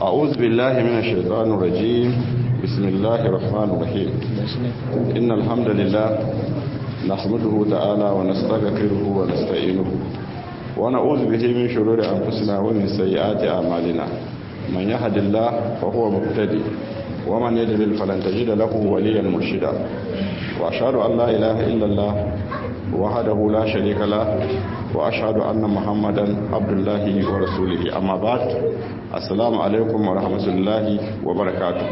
أعوذ بالله من الشيطان الرجيم بسم الله الرحمن الرحيم إن الحمد لله نحمده تعالى ونستغفره ونستعينه ونعوذ به من شرور أنفسنا ومن سيئات أعمالنا من يهد الله فهو مهتدي ومن يضلل فلن تجد له وليا مرشدا وأشهد أن لا إله إلا الله وحده لا شريك له وأشهد أن محمدا عبد الله ورسوله أما بعد السلام عليكم ورحمة الله وبركاته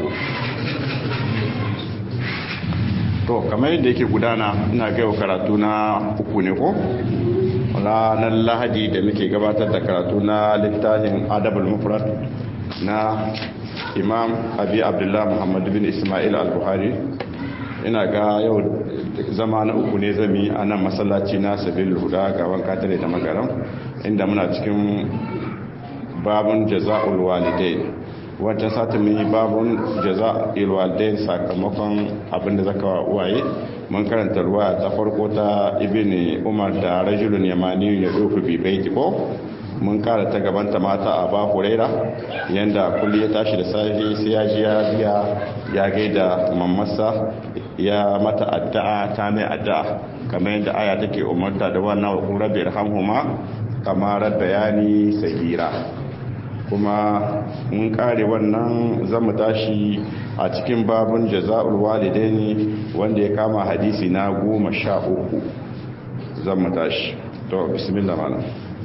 to kamar yadda yake gudana ina gaiwa karatu na uku ne ko ranar lahadi da muke gabatar da karatu na littafin adabul mufrad na imam abi abdullah muhammad bin ismail al-buhari ina ga yau zama na uku ne zami a nan masallaci na sabil huda gaban katare da magaram inda muna cikin babun jaza'ul walidain wancan satin mun yi babun jaza'ul walidain sakamakon abinda zaka wa uwaye mun karanta ruwa ta farko ta ibn umar da rajulun yamani ya dofu bi baiti ko mun kara ta gabanta mata a ba huraira yanda kulli ya tashi da safe sai ya ji ya biya ya gaida mammasa ya mata addu'a ta mai addu'a kamar yadda aya take umarta da wannan wa rabbi irhamhuma kamar bayani sagira kuma mun kare wannan zamu tashi a cikin babun jaza'ul walidaini wanda ya kama hadisi na goma sha uku zamu tashi to bismillah malam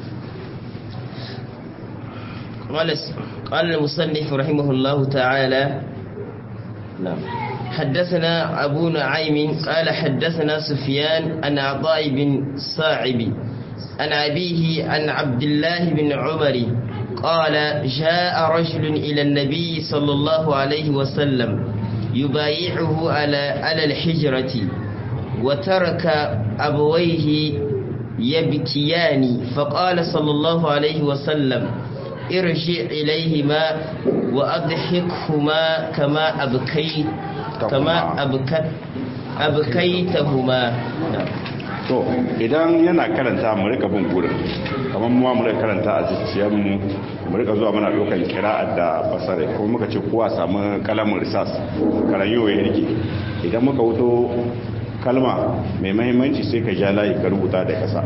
قال قال المصنف رحمه الله تعالى نعم حدثنا أبو نعيم قال حدثنا سفيان عن عطاء بن صاعب عن أبيه عن عبد الله بن عمر قال جاء رجل إلى النبي صلى الله عليه وسلم يبايعه على على الحجرة وترك أبويه يبكيان فقال صلى الله عليه وسلم ارجع إليهما وأضحكهما كما أبكيت كما أبكت أبكيتهما to idan yana karanta mu rika bin gurin kamar mu mu rika karanta a zuciyar mu mu rika zuwa muna dokan kira'ar da basare ko muka ce kowa samu kalamin risas karayo ya rike idan muka wuto kalma mai mahimmanci sai ka ja layi ka rubuta da kasa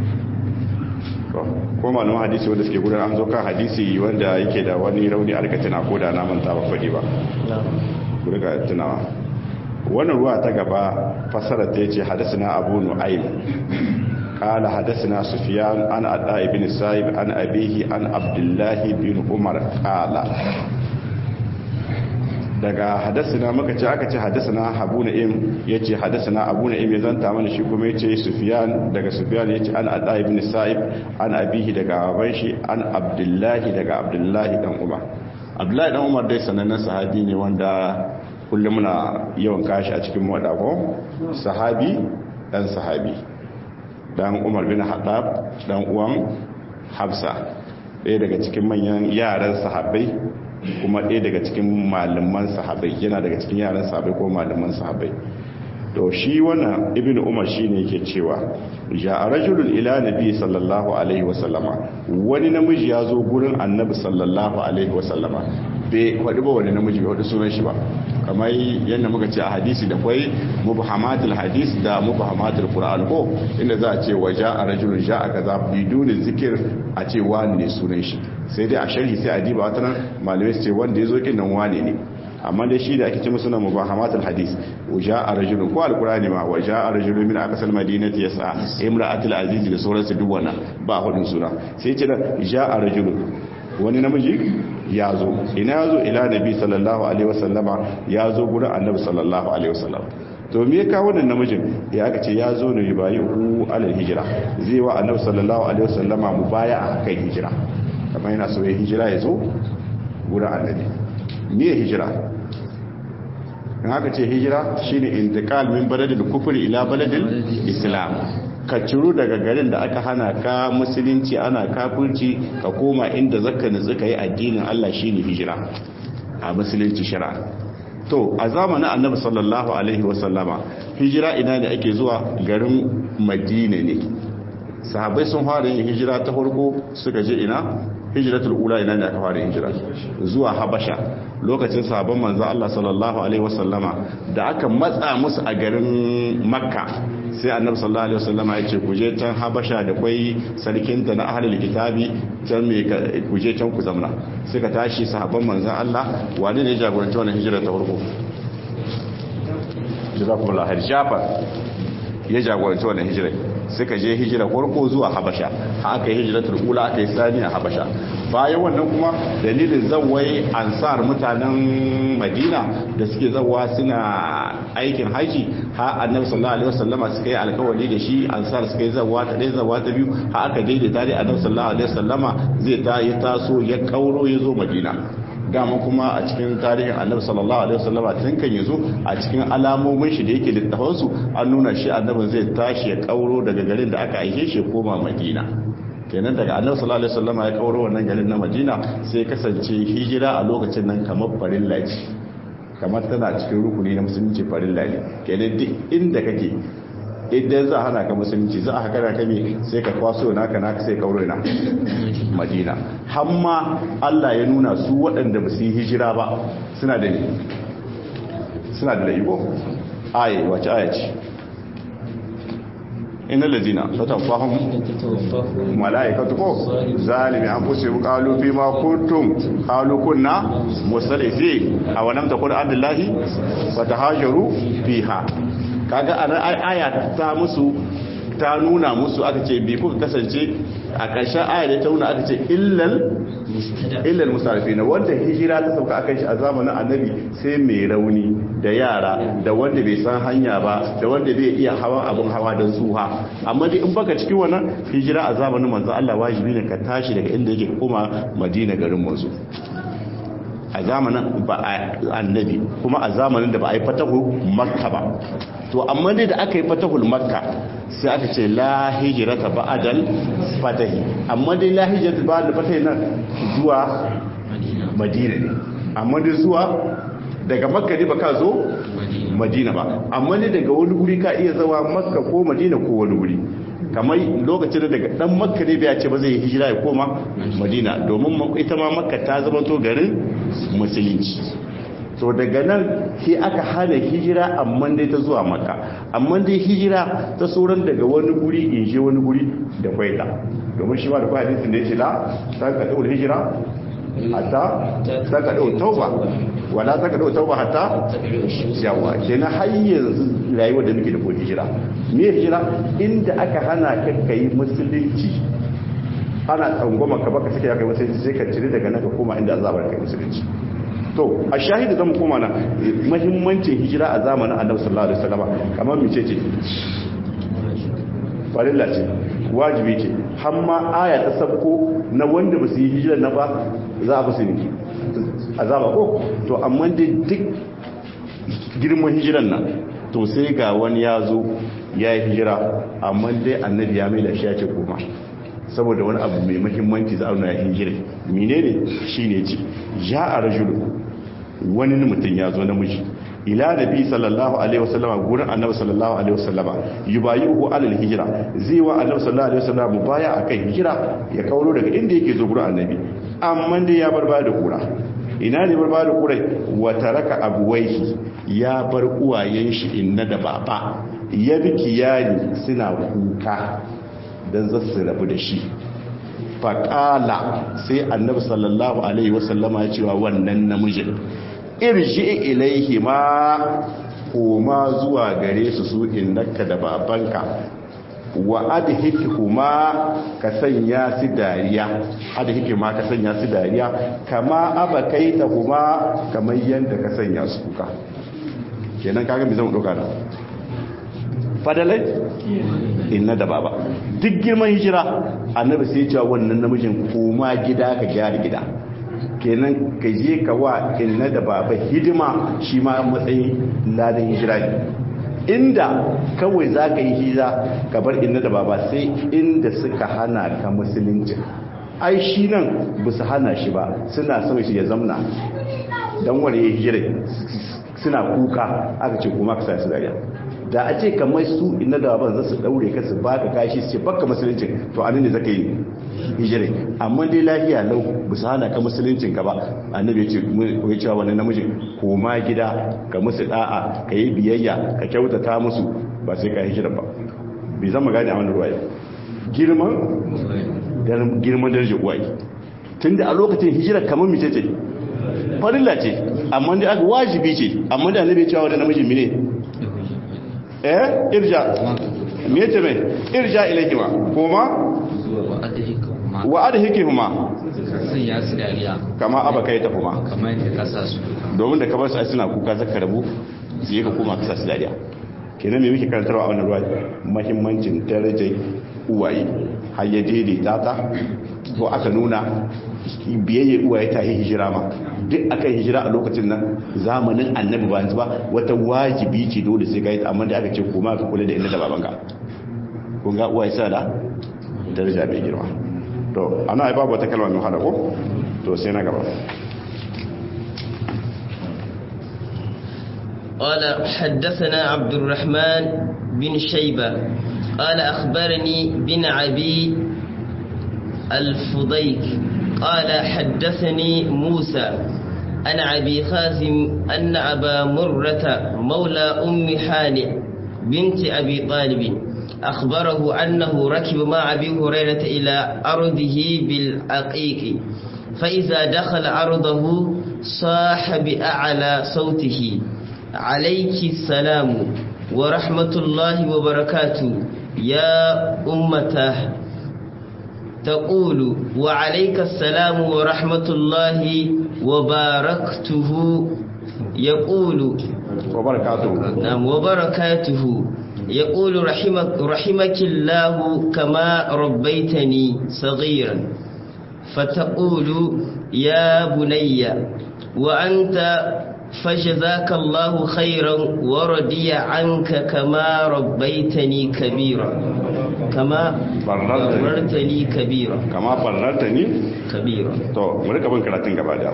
ko malaman hadisi wanda suke gudanar an zo kan hadisi wanda yake da wani rauni a rikatina ko da na manta ba faɗi ba ku riga tunawa wannan ruwa ta gaba fasara ta yace hadasina abu nu'aym qala hadasina sufyan an adda ibn sa'ib an abihi an abdullah bin umar qala daga hadasina muka ce aka ce hadasina abu na'im yace hadasina abu na'im ya zanta mana shi kuma yace sufyan daga sufyan yace an adda ibn sa'ib an abihi daga baban shi an abdullah daga abdullah dan umar abdullah dan umar dai sanannen sahabi ne wanda kullum muna yawan kashi a cikin ko sahabi dan sahabi dan umar bin haddab dan uwan hafsa ɗaya daga cikin manyan yaran sahabbai kuma ɗaya daga cikin malaman sahabbai yana daga cikin yaran sahabbai ko malaman sahabbai to shi wannan ibnu umar shine yake cewa ja rajulun ila nabi sallallahu alaihi wasallama wani namiji ya zo gurin annabi sallallahu alaihi wasallama bai kwaɗi ba wani namiji bai wadda sunan shi ba kamar yadda muka ce a hadisi da kwai mubhamatul hadis da mubhamatul qur'an ko inda za a ce wa ja'a rajulun ja'a kaza biduni zikir a ce wani ne sunan shi sai dai a sharhi sai a diba wata nan malamai su ce wanda ya zo kin nan wane ne amma dai shi da ake ce musu na mubahamatul hadis wa ja'a rajulun ko alqur'ani ma wa ja'a rajulun min aqsal madinati yas'a imra'atul aziz da sauransu duk wannan ba hudun suna sai ce da ja'a rajulun wani namiji ya zo ina ya zo ila nabi sallallahu alaihi wasallama ya zo gurin annabi sallallahu alaihi wasallam to me ka wannan namijin ya aka ce ya zo ne bayi hu alal hijira zai wa annabi sallallahu alaihi wasallama mubaya'a kan hijira kamar yana so ya hijira ya zo gurin annabi me hijira in haka ce hijira shine intiqal min baladil kufri ila baladil islam ka ciro daga garin da aka hana ka musulunci ana kafirci ka koma inda zaka nutsu ka yi addinin Allah shine hijira a musulunci shara to a zamanin annabi sallallahu alaihi wasallama hijira ina ne ake zuwa garin madina ne sahabbai sun fara yin hijira ta farko suka je ina hijratul ula ina ne aka fara hijira zuwa habasha lokacin sahabban manzo Allah sallallahu alaihi wasallama da aka matsa musu a garin makka sai annabi sallallahu alaihi wasallama ya ce ku je can habasha da kwai sarkin ta na ahlul kitabi can me ku je can ku zamna suka tashi sahabban manzo Allah wani ne jagoranci wannan hijira ta farko jazakumullahu khair jafar ya jagoranci wannan hijira suka je hijira farko zuwa habasha aka yi hijiratul ula aka yi sani a habasha bayan wannan kuma dalilin zawai ansar mutanen madina da suke zawa suna aikin haji ha annabi sallallahu alaihi wasallama suka yi alkawari da shi ansar suka yi zawa ta dai zawa ta biyu ha aka daidaita da annabi sallallahu alaihi wasallama zai ta yi taso ya kauro ya zo madina dama kuma a cikin tarihin annabi sallallahu alaihi wasallam tun kan yazo a cikin alamomin shi da yake littafin su an nuna shi annabi zai tashi ya kauro daga garin da aka aike shi koma madina kenan daga annabi sallallahu alaihi wasallam ya kauro wannan garin na madina sai kasance hijira a lokacin nan kamar farin laji kamar tana cikin rukuni na musulunci farin laji kenan duk inda kake idan za a hana ka musulunci za a haka da kame sai ka kwaso naka naka sai kauro na madina hamma Allah ya nuna su waɗanda ba su yi hijira ba suna da ne suna da laibo aye wace aya ce inna lazina tataffahum malaikatu ko zalimi an fusi qalu fi ma kuntum qalu kunna musallifin aw lam takun abdullahi fatahajaru fiha kaga a aya ta musu ta nuna musu aka ce bi kuka kasance a ƙarshen aya da ta nuna aka ce illal illal musarifina wanda hijira ta sauka akan shi a zamanin annabi sai mai rauni da yara da wanda bai san hanya ba da wanda bai iya hawan abin hawa don suha amma dai in baka cikin wannan hijira a zamanin manzo Allah wajibi ne ka tashi daga inda yake koma Madina garin manzo a zamanin ba a annabi kuma a zamanin da ba a yi fatahu makka ba to amma dai da aka yi fatahul makka sai aka ce la hijrata ba'dal fatahi amma dai la hijrata ba'dal fatahi nan zuwa madina ne amma dai zuwa daga makka ne ba ka zo madina ba amma dai daga wani guri ka iya zawa makka ko madina ko wani guri kamar lokacin da daga dan makka ne bai ce ba zai hijira ya koma madina domin ita ma makka ta zama to garin musulunci to daga nan sai aka hana hijira amma dai ta zuwa makka amma dai hijira ta sauran daga wani guri in je wani guri da kwaita domin shi ma da kwai hadisin da ya ce la ta ka daura hijira hatta ta ka daura tauba wala ta ka daura tauba hatta yawa kenan har yanzu rayuwar da muke da ko hijira me hijira inda aka hana ka kai musulunci ana tsangwama ka baka sake ya kai musulunci sai ka cire daga nan ka koma inda azabar kai musulunci to a shahidi zan koma na mahimmancin hijira a zamanin annabi sallallahu alaihi wasallam kamar mice ce farilla ce wajibi ce hamma aya ta sabko na wanda ba su yi hijira na ba za a fusu ne azaba ko to amma dai duk girman hijiran nan to sai ga wani ya zo ya yi hijira amma dai annabi ya mai da shi ya ce koma saboda wani abu mai mahimmanci za a nuna ya hijira menene shine ce ya a rajulu wani mutum ya zo namiji ila nabi sallallahu alaihi wasallama gurin annabi sallallahu alaihi wasallama yubayihu alal hijra zai wa annabi sallallahu alaihi wasallama mubaya akan hijira ya kauro daga inda yake zo gurin annabi amma dai ya bar baya da kura ina ne bar baya da kura wa taraka abuwaihi ya bar uwayen shi inna da baba ya bi kiyani suna kuka dan zasu rabu da shi faƙala sai annabi sallallahu alaihi wasallama ya cewa wannan namijin irji ilaihi ma koma zuwa gare su su innaka da babanka wa adhikuma ka sanya su dariya adhikuma ka sanya su dariya kama abakaita kuma kamar yanda ka sanya su kuka kenan kaga me zan doka da fadalai inna da baba duk girman hijira annabi sai ya cewa wannan namijin koma gida ka gyara gida kenan ka je ka wa inna da baba hidima shi ma matsayin ladan hijira ne inda kawai za ka yi hijira ka bar inna da baba sai inda suka hana ka musulunci ai shi nan ba su hana shi ba suna son shi ya zamna don wani ya hijira suna kuka aka ce kuma ka sa su dariya da a ce kamar su inna da baban za su daure ka su baka kashi su ce baka musulunci to anan ne zaka yi hijira amma dai lafiya lau ba su hana ka musuluncin ka ba annabi ya ce ya cewa wani namiji koma gida ka musu da'a ka yi biyayya ka kyautata musu ba sai ka hijira ba bai zama gane a wani ruwa girman girman darajar uwaye tunda a lokacin hijira kamar mace ce farilla ce amma dai aka wajibi ce amma da annabi ya cewa wani namiji mine eh irja me yace mai irja ilaihima kuma wa adhikihuma sun ya su dariya kama abakai ta kuma kamar yadda kasa su domin da ka bar su ai suna kuka zaka rabu su yi ka koma ka sa su dariya kenan me muke karantarwa a wannan ruwa muhimmancin darajar uwaye har ya daidaita ta ko aka nuna biyayya uwaye ta yi hijira ma duk aka hijira a lokacin nan zamanin annabi ba ba wata wajibi ce dole sai ka yi amma da aka ce koma ka kula da inda da babanka kun ga uwaye sa da daraja mai girma to ana ai babu wata kalma mai hada ko to sai na gaba قال حدثنا عبد الرحمن بن شيبة قال أخبرني بن عبي الفضيك قال حدثني موسى عن أبي خازم أن أبا مرة مولى أم حانئ بنت أبي طالب أخبره أنه ركب مع أبي هريرة إلى أرضه بالعقيق فإذا دخل أرضه صاح بأعلى صوته عليك السلام ورحمة الله وبركاته يا أمته تقول وعليك السلام ورحمة الله وباركته يقول وبركاته نعم وبركاته يقول رحمك, رحمك الله كما ربيتني صغيرا فتقول يا بني وأنت فجزاك الله خيرا ورضي عنك كما ربيتني كبيرا كما بررتني كبيرا kama barrarta ni كبيرا to mu rika bin karatun gaba da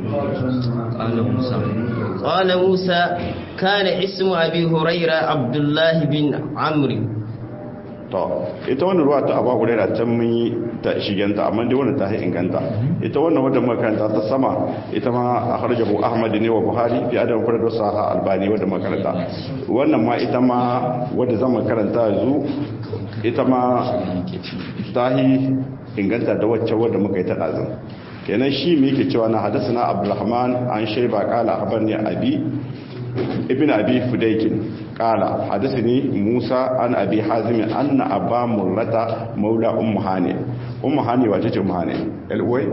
ƙalar musa قال موسى كان اسم أبي هريرة عبد الله بن عمرو to ita wannan ruwa ta abu hurairah can mun yi ta shigenta amma dai wannan ta yi inganta ita wannan wadda muka karanta ta sama ita ma akhrajahu ahmad ne wa buhari fi adam farad saha albani wadda muka karanta wannan ma ita ma wadda zan karanta yanzu ita ma ta yi inganta da wacce wadda muka yi ta dazin kenan shi me yake cewa na hadasana abdurrahman an shayba qala akhbarni abi ibn abi fudaykin qala hadathani musa an abi hazim anna aba murrata maula ummu hani ummu hani wace ce ummu hani elwai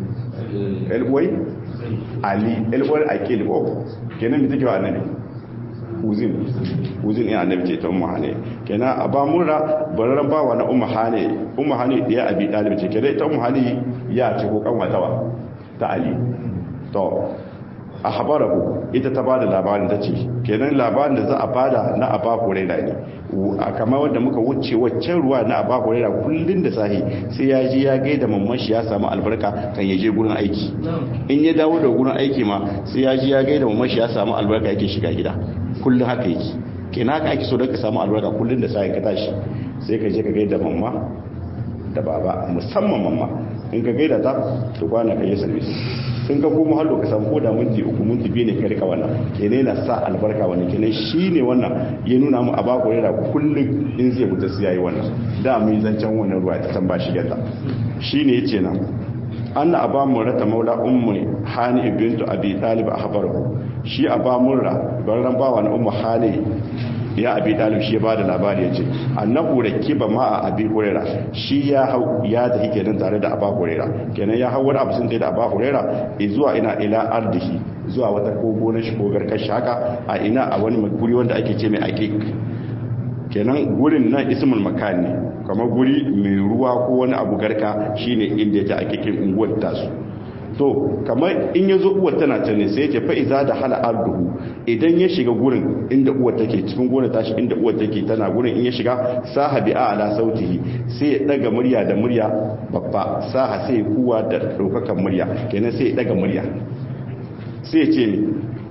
elwai ali elwai akil ko kenan me take wa annabi uzin uzin ina annabi ce ta ummu hani kenan aba murra bararan bawa na ummu hani ummu hani ya abi dalib ce kenan ita ummu hani ya ce ko kanwatawa ta ali to a habarahu ita ta bada labarin ta ce kenan labarin da za a bada na aba huraira ne a kama wanda muka wuce waccan ruwa na aba huraira kullun da sahi sai ya ji ya gaida mamman shi ya samu albarka kan ya je gurin aiki in ya dawo da gurin aiki ma sai ya ji ya gaida mamman shi ya samu albarka yake shiga gida kullun haka yake kenan haka ake so da ka samu albarka kullun da sahi ka tashi sai ka je ka gaida mamma da baba musamman mamma in ka gaida ta to kwana ka yi service in ka koma hallo ka samu koda minti uku minti biyu ne ka rika wannan kene na sa albarka wannan kene shine wannan ya nuna mu a ba ku rera kullum in zai fita su yayi wannan da mu yi zancen wannan ruwa ta tamba shi gata shine yace nan anna aba murata maula ummu hani bintu abi talib ahbaru shi aba murra barran bawa na ummu hani ya abi dalib shi ya bada labari yace annahu rakiba ma abi huraira shi ya hau ya tafi kenan tare da aba huraira kenan ya hau wani abu sun da aba huraira zuwa ina ila ardihi zuwa wata kogo na shi kogar kashi haka a ina a wani guri wanda ake ce mai aqiq kenan gurin nan ismul makan ne kamar guri mai ruwa ko wani abu garka shine inda yake aqiqin unguwar tasu to kamar in ya zo uwar tana can ne sai yake fa'iza da hala arduhu idan ya shiga gurin inda uwar take cikin gurin tashi inda uwar take tana gurin in ya shiga sahabi a ala sautihi sai ya daga murya da murya babba saha sai ya kuwa da daukakan murya kenan sai ya daga murya sai ya ce mi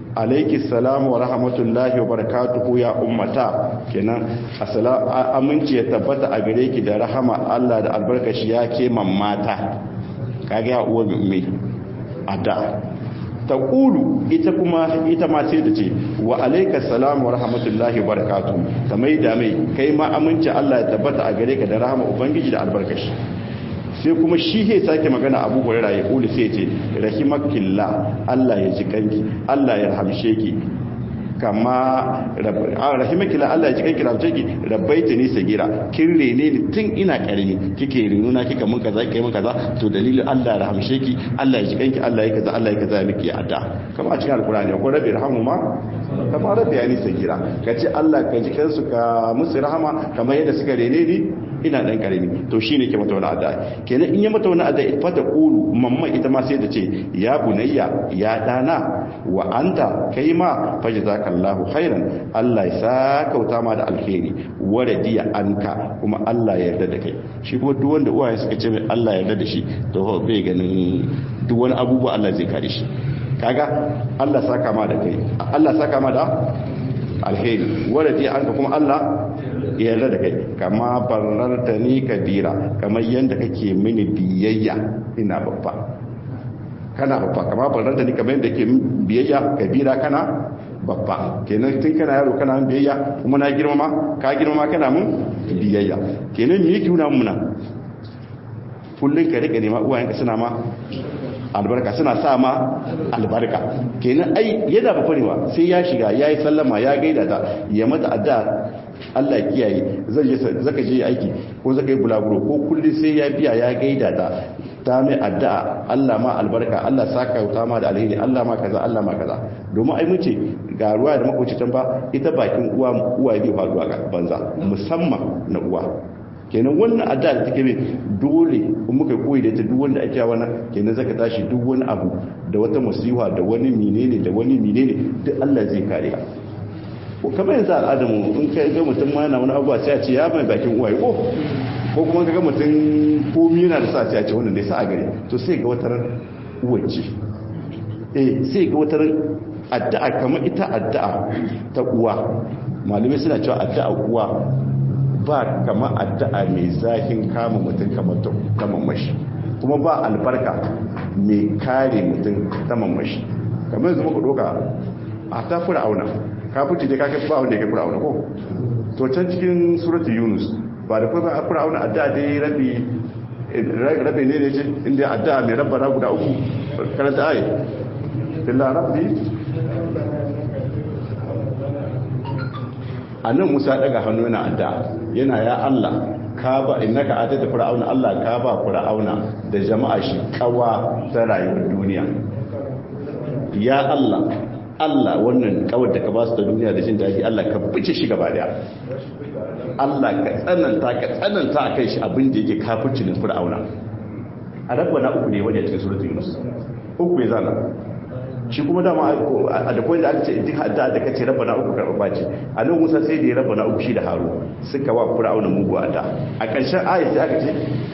alaiki salamu wa rahmatullahi wa barakatuhu ya ummata kenan aminci ya tabbata a gare ki da rahama Allah da albarkashi ya ke mata kage ya uwa mai ada ta ƙulu ita kuma ita ma sai da ce wa alaika salamu wa rahmatullahi wa barakatuhu ta mai da mai kai ma aminci Allah ya tabbata a gare ka da rahama ubangiji da albarkashi sai kuma shi he sake magana abu hurairah ya kuli sai ce rahimakillah Allah ya ji kanki Allah ya rahamshe ki kama rahimakillah Allah ya ji kanki rahamshe ki rabbaita ni sagira kin rene ni tun ina karami kike renuna kika mun kaza kike mun kaza to dalilin Allah ya rahamshe ki Allah ya ji kanki Allah ya kaza Allah ya kaza miki adda kama a cikin alkurani ko rabbi rahamu ma kama rabbi ya ni sagira kace Allah ka ji kansu ka musu rahama kamar yadda suka rene ni ina dan karami to shine ke mata wani addu'a kenan in ya mata wani addu'a fa ta qulu mamma ita ma sai ta ce ya bunayya ya dana wa anta kai ma fajazakallahu khairan Allah ya sakauta ma da alkhairi wa radiya anka kuma Allah ya yarda da kai shi kuma duk wanda uwaye suka ce mai Allah ya yarda da shi to bai ganin duk wani abubuwa Allah zai kare shi kaga Allah saka ma da kai Allah saka ma da alheri wa radiya anka kuma Allah yarda da kai kama bararta ni kabira kamar yadda kake mini biyayya ina babba kana babba kama bararta ni kamar yadda ke biyayya kabira kana babba kenan tun kana yaro kana biyayya kuma na girmama ka girmama kana mun biyayya kenan me yake nuna muna kullun ka rika nema uwayenka suna ma albarka suna sa ma albarka kenan ai yana ba farewa sai ya shiga ya yi sallama ya gaida ta ya mata adda Allah kiyaye zai je zaka je aiki ko zaka yi bulaguro ko kullum sai ya biya ya gaida ta ta mai addu'a Allah ma albarka Allah saka wuta ma da alheri Allah ma kaza Allah ma kaza domin ai mun ce ga ruwa da makocitan ba ita bakin uwa uwa bai faruwa ga banza musamman na uwa kenan wannan addu'a da take mai dole in muka koyi da ita duk wanda ake wannan kenan zaka tashi duk wani abu da wata musiwa da wani menene da wani menene duk Allah zai kare ka ko kamar yanzu al'adamu in ka ga mutum ma yana wani abuwa sai a ce ya mai bakin uwaye ko ko kuma ka ga mutum komi yana da sa sai a ce wannan dai sa a gari to sai ga watar uwace eh sai ga watar addu'a kamar ita addu'a ta uwa malamai suna cewa addu'a uwa ba kama addu'a mai zahin kama mutum kamar ta mamashi kuma ba albarka mai kare mutum ta mamashi kamar yanzu muka doka a ta fura auna kafin da kaka ba wanda ya kai fura auna ko to can cikin suratul yunus ba da kuma a fura auna addu'a dai rabi rabi ne ne ce inda addu'a mai rabbana guda uku karanta ayi billah rabbi annan musa daga hannu yana addu'a yana ya Allah ka ba innaka atata fir'auna Allah ka ba fir'auna da jama'a shi kawa ta rayuwar duniya ya Allah Allah wannan kawar da ka ba su da duniya da jin daɗi Allah ka bice shi gaba daya Allah ka tsananta ka tsananta akan shi abin da yake kafirci ne fir'auna a rabbana uku ne wanda cikin suratul yunus uku ya zana shi kuma dama a da koyi da aka ce duk hadda da kace rabbana uku karɓa ce a nan musa sai da ya rabbana uku shi da haru suka wa fir'auna mugu adda a ƙarshen ayat sai aka ce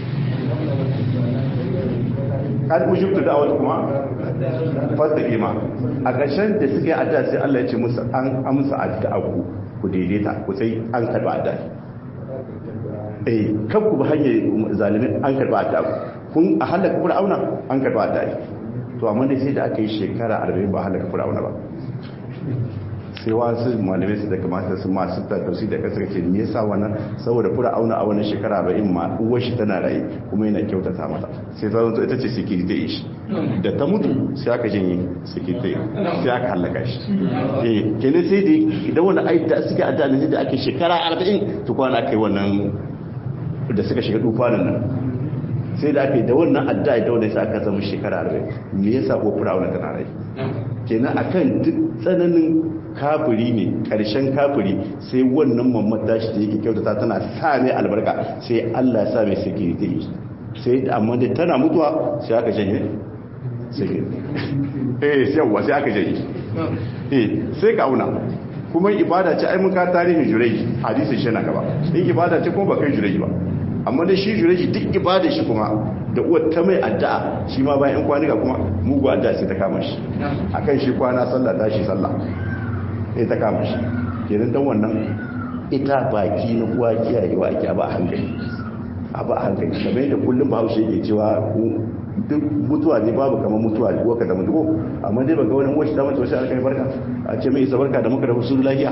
kad ujibtu da'wat kuma fastaqima a ƙarshen da suka yi adda sai Allah ya ce musu an amsa addu'a ku ku daidaita ku sai an karɓa adda eh kan ku ba hanyar zalimin an karɓa adda kun a halaka fir'auna an karɓa adda to amma dai sai da aka yi shekara 40 ba halaka fir'auna ba sai wasu malamai su da kamata su masu tattausi da kasar ce me yasa wannan saboda fir'auna a wannan shekara 40 ma uwar shi tana raye kuma yana kyautata mata sai ta zanto ita ce security shi da ta mutu sai aka janye security sai aka halaka shi eh kenan sai da idan wani ai da suka adda ne da ake shekara 40 to kwana kai wannan da suka shiga dufanin nan sai da aka yi da wannan addu'a da wannan sai aka zama shekara 40 me yasa ko fir'auna tana rai kenan akan duk tsananin kafiri ne karshen kafiri sai wannan mamman tashi da yake kyautata tana sa mai albarka sai Allah ya sa mai security sai amma da tana mutuwa sai aka janye security eh sai yawa sai aka janye eh sai ka auna kuma ibada ce ai mun ka tarihin jurai hadisin shi na gaba in ibada ce kuma ba kai jurai ba amma da shi jureji duk ibada shi kuma da uwar ta mai addu'a shi ma bayan kwanuka kuma mugu addu'a sai ta kama shi akan shi kwana sallah tashi sallah sai ta kama shi kenan dan wannan ita baki na uwa kiyayewa ake ba hankali a ba hankali kamar yadda kullum bahaushe yake cewa duk mutuwa ne babu kamar mutuwa ne waka da mutuwa amma dai banga wani wasu damar wasu alkai barka a ce mai isa barka da muka da wasu lafiya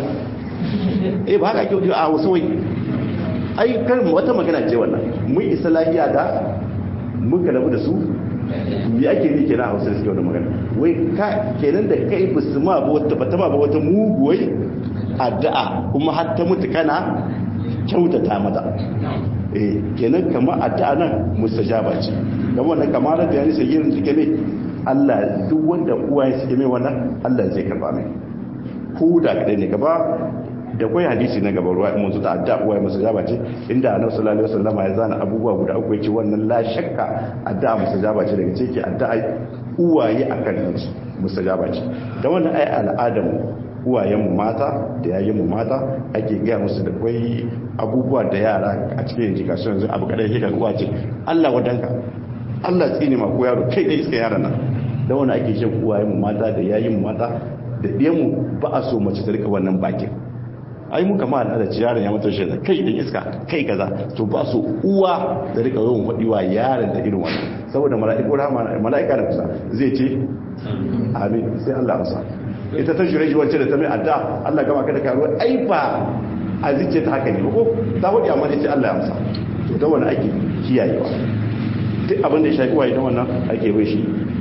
eh ba haka kyau a wasu wai ai kar wata magana ce wannan mun isa lafiya da muka rabu da su me ake ni kenan a hausa suke wannan magana wai ka kenan da kai bisu ma ba wata bata ma ba wata muguwai addu'a kuma har ta mutu kana kyautata mata eh kenan kamar addu'a nan mustajaba ce dan wannan kamar da yani sai yin take ne Allah duk wanda uwa ya suke mai wannan Allah zai karba mai ko da kadai ne gaba da kwai hadisi na gaba ruwa mun zuta addu'a uwa mustajaba ce inda Annabi sallallahu alaihi wasallam ya zana abubuwa guda uku yace wannan la shakka addu'a mustajaba ce daga ciki addu'a uwaye akan su mustajaba ce da wannan ai al'adam uwayenmu mata da yayinmu mata ake gaya musu da kwai abubuwa da yara a cikin education yanzu abu kadai hikar uwa ce Allah wadanka Allah tsini ma ko yaro kai da iska yaran nan da wani ake shan uwayenmu mata da yayinmu mata da ɗiyanmu ba a so mace ta rika wannan bakin ai mu kama al'ada ci yaron ya mata shi da kai dan iska kai kaza to ba so uwa da rika yawan faɗi wa yaron da irin wannan saboda mala'iku rahama mala'ika da kusa zai ce amin sai Allah amsa ita ta jure wacce da ta mai adda Allah gama ka da karuwa ai ba a zice ta haka ne ko ta hudu amma ne ce Allah ya amsa to da wani ake kiyayewa duk abin da ya shafi waye da wannan ake bai shi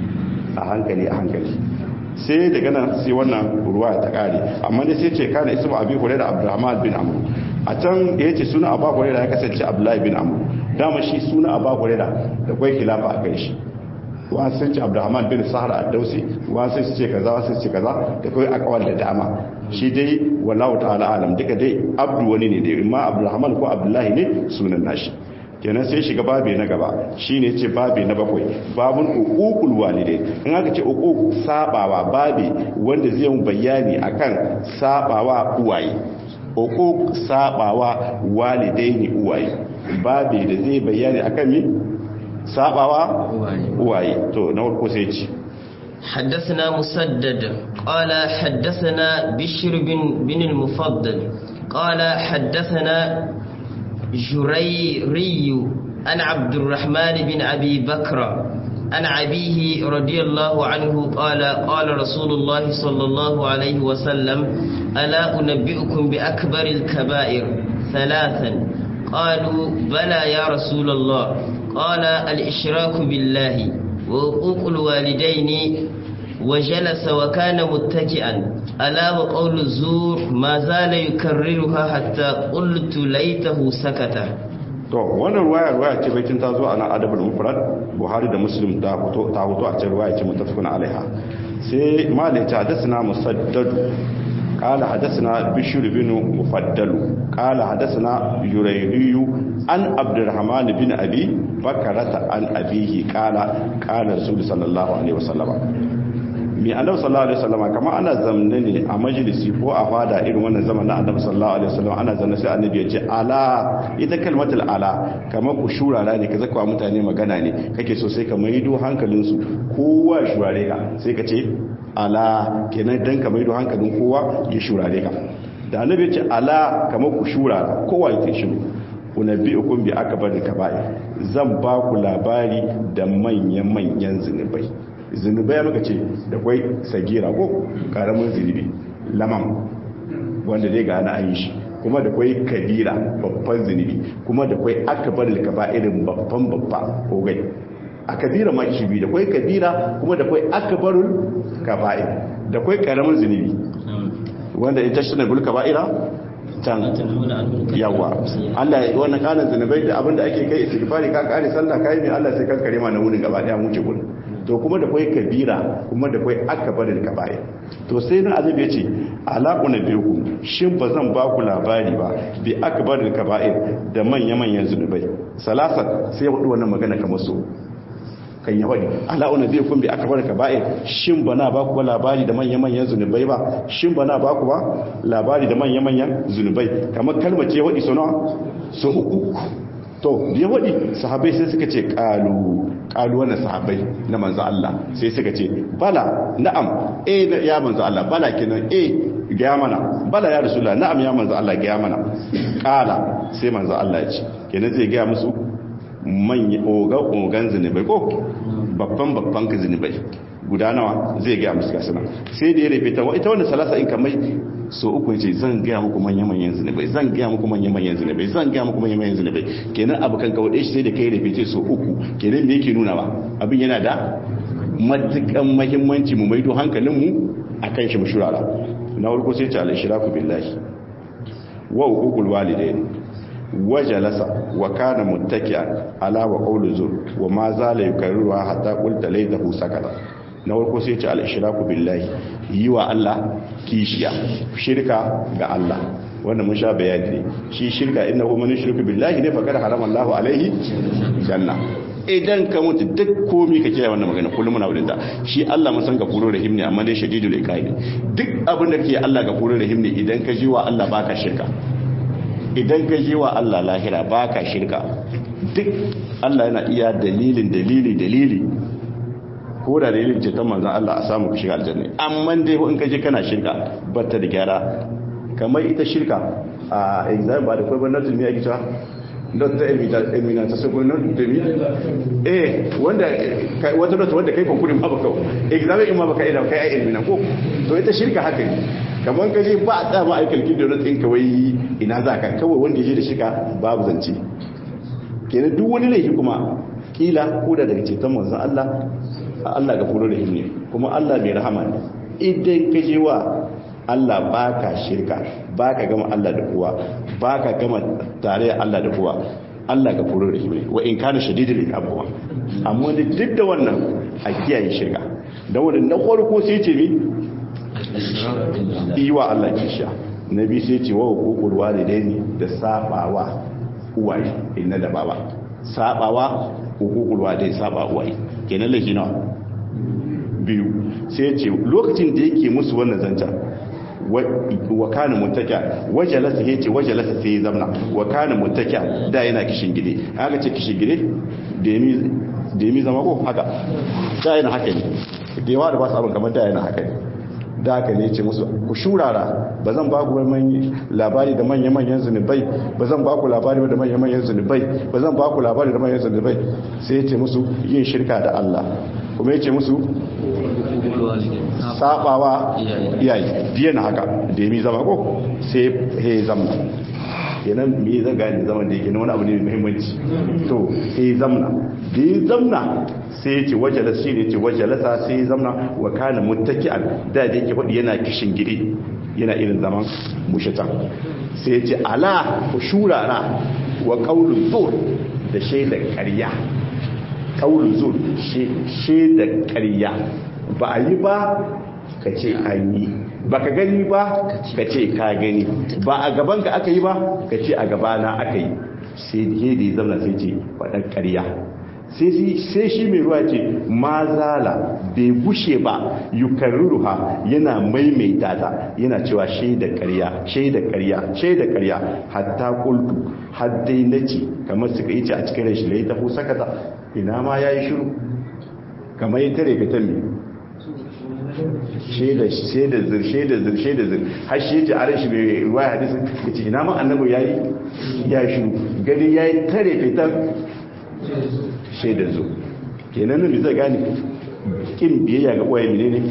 a hankali a hankali sai daga nan sai wannan ruwa ta kare amma dai sai ce kana ismu abi hurairah abdurrahman bin amr a can da yace suna abu hurairah ya kasance abdullahi bin amr dama shi suna abu hurairah da kai khilafa a kai shi wasu sun ce abdurrahman bin sahara a dausi wasu sun ce kaza wasu ce kaza da kawai akawar da dama shi dai wallahu ta'ala alam duka dai abdu wani ne dai imma abdurrahman ko abdullahi ne sunan nashi kenan sai shiga babi na gaba shine ce babi na bakwai babun uqul walidai in aka ce uquq sabawa babi wanda zai yi bayani akan sabawa uwaye uquq sabawa walidai ne uwaye babi da zai bayani akan mi sabawa uwaye to na farko sai ci حدثنا مسدد قال حدثنا بشر بن, بن المفضل قال حدثنا جريري عن عبد الرحمن بن أبي بكر عن أبيه رضي الله عنه قال قال رسول الله صلى الله عليه وسلم ألا أنبئكم بأكبر الكبائر ثلاثا قالوا بلى يا رسول الله قال الإشراك بالله وحقوق الوالدين وجلس وكان متكئا ألا وقول الزور ما زال يكررها حتى قلت ليته سكت to wannan ruwaya ruwaya ce baitin ta zo a nan adabul mufrad buhari da muslim ta fito ta fito a cikin ruwaya ce mutafakun alaiha sai malai ta hadathana musaddad قال حدثنا بشير بن مفضل قال حدثنا يريري عن عبد الرحمن بن ابي بكرة عن ابيه قال قال رسول صلى الله عليه وسلم mi annabi sallallahu alaihi wasallam kama ana zamne ne a majalisi ko a fada irin wannan zaman na annabi sallallahu alaihi wasallam ana zanne sai annabi ya ce ala ita kalmatul ala kamar ku shurara ne ka zaka mutane magana ne kake so sai ka maido hankalin su kowa shurare ka sai ka ce ala kenan dan ka maido hankalin kowa ya shurare ka da annabi ya ce ala kamar ku shurara kowa ya shiru unabbi'ukum bi akbar kaba'ir zan ba ku labari da manyan manyan zinubai zunubai ya maka ce da kwai sagira ko karamin zunubi lamam wanda dai ga ana yi shi kuma da kwai kabira babban zunubi kuma da kwai akabar kaba irin babban babba ko gai a kabira ma shi biyu da kwai kabira kuma da kwai akabarul kaba'ir da kwai karamin zunubi wanda ita shi na gul kaba'ira can yawa Allah ya wannan kanan zunubai da abinda ake kai istighfari ka kare sallah kai mai Allah sai kankare ma na wurin gaba daya mu ce gurin to kuma da kwai kabira kuma da kwai akabarin kaba'i to sai nan azab ya ce alaƙu na biyu shin ba zan ba ku labari ba bi akabarin kaba'i da manya-manyan zunubai salasa sai ya hudu wannan magana kamar so kan ya faɗi alaƙu na biyu kun bi akabarin kaba'i shin ba na ba ku ba labari da manya-manyan zunubai ba shin ba na ba ku ba labari da manya-manyan zunubai kamar kalmar ce waɗi so nawa so uku to ya wadi sahabbai sai suka ce kalu kalu wannan sahabbai na manzo Allah sai suka ce bala na'am eh ya manzo Allah bala kenan eh ga mana bala ya rasulullah na'am ya manzo Allah ga mana kala sai manzo Allah ya ce kenan zai ga musu manya oga ogan zinubai ko babban babban ka zinubai guda nawa zai ga musu gasana sai da ya rufe ta ita wannan salasa in kamar so uku ce zan gaya muku manyan-manyan zunubai zan gaya muku manyan-manyan zunubai zan gaya muku manyan-manyan zunubai kenan abu kan kawo shi sai da kai rufe so uku kenan me yake nuna ba abin yana da matukan mahimmanci mu maido hankalinmu akan shi mu shurara na farko sai ce al-ishraku billahi wa uqul walidain wa jalasa wa kana muttaki'an ala wa qawlu zur wa ma zala yukarriru hatta qulta laytahu sakata na farko sai ce al-ishraku billahi yi wa Allah kishiya shirka ga Allah wanda mun sha bayani ne shi shirka innahu man yushriku billahi ne faqad harama Allahu alaihi janna idan ka mutu duk komi ka kiyaye wannan magana kullum muna wurin ta shi Allah mun san gafurur rahim ne amma dai shadidul iqabi duk abin da ke Allah gafurur rahim ne idan ka ji wa Allah baka shirka idan ka ji wa Allah lahira baka shirka duk Allah yana iya dalilin dalili dalili ko da dalilin ceton manzan Allah a samu ka shiga aljanna amma dai in ka je kana shirka batta da gyara kamar ita shirka a exam ba da kwai ban natul miya kita not ta emina ta sabo not da mi eh wanda wata not wanda kai konkurin ba baka exam in ma baka ida kai ai emina ko to ita shirka haka ne kamar ka je ba a tsama aikal kin da not ɗin kawai ina za ka kawai wanda ya je da shirka babu zance kenan duk wani laifi kuma kila ko da daga ceton manzan Allah Allah ga furo da ne kuma Allah mai rahama ne idan ka je wa Allah baka shirka baka gama Allah da kowa baka gama tare da Allah da kowa Allah ga furo da ne wa in kana shadidul iqab amma da duk da wannan a kiyaye shirka da wannan na farko sai ce mi iwa Allah kisha nabi sai ce wa hukukul walidaini da sabawa uwaye inna da baba sabawa hukukul walidaini saba uwaye kenan laifi nawa biyu sai ce lokacin da yake musu wannan zanta wa kana muttaka wajalasa yace wajalasa sai zamna wa kana muttaka da yana kishin gide aka ce kishin gide da yami da yami zama ko haka da yana haka ne da yawa da ba su abin kamar da yana haka ne da haka ne ce musu ku shurara ba zan ba ku labari da manya-manyan zunubai ba zan ba ku labari da manya-manyan zunubai ba zan ba ku labari da manyan zunubai sai ya ce musu yin shirka da Allah kuma ya ce musu sabawa iyaye biye na haka da ya zama ko sai ya zamna kenan me zan gani zaman da yake na wani abu ne mai muhimmanci to sai ya zamna da ya zamna sai ya ce wajalasa shi ne ce wajalasa sai ya zamna wa kana muttaki'an da da yake faɗi yana kishin gidi yana irin zaman mushita sai ya ce ala ku shurara wa qaulun zur da shaidar ƙarya qaulun zur shaidar ƙarya ba a yi ba ka ce an yi ba ka gani ba ka ce ka gani ba a gaban ka aka yi ba ka ce a gabana aka yi sai da ya zama sai ce faɗan ƙarya sai shi mai ruwa ce ma zala bai gushe ba yukarruha yana maimaita ta yana cewa shaida ƙarya shaida ƙarya shaida ƙarya hatta kultu har dai nace kamar suka yi ce a cikin rashin lai tafi sakata ina ma yayi shiru kamar ya tare ka tambi shaida shaida zir shaida zir shaida zir har shi yace a rashi mai ruwa hadisi yace ina ma annabi yayi ya shiru gani yayi tare fitan shaidar zo kenan nan zai gane kin biyayya ga uwaye menene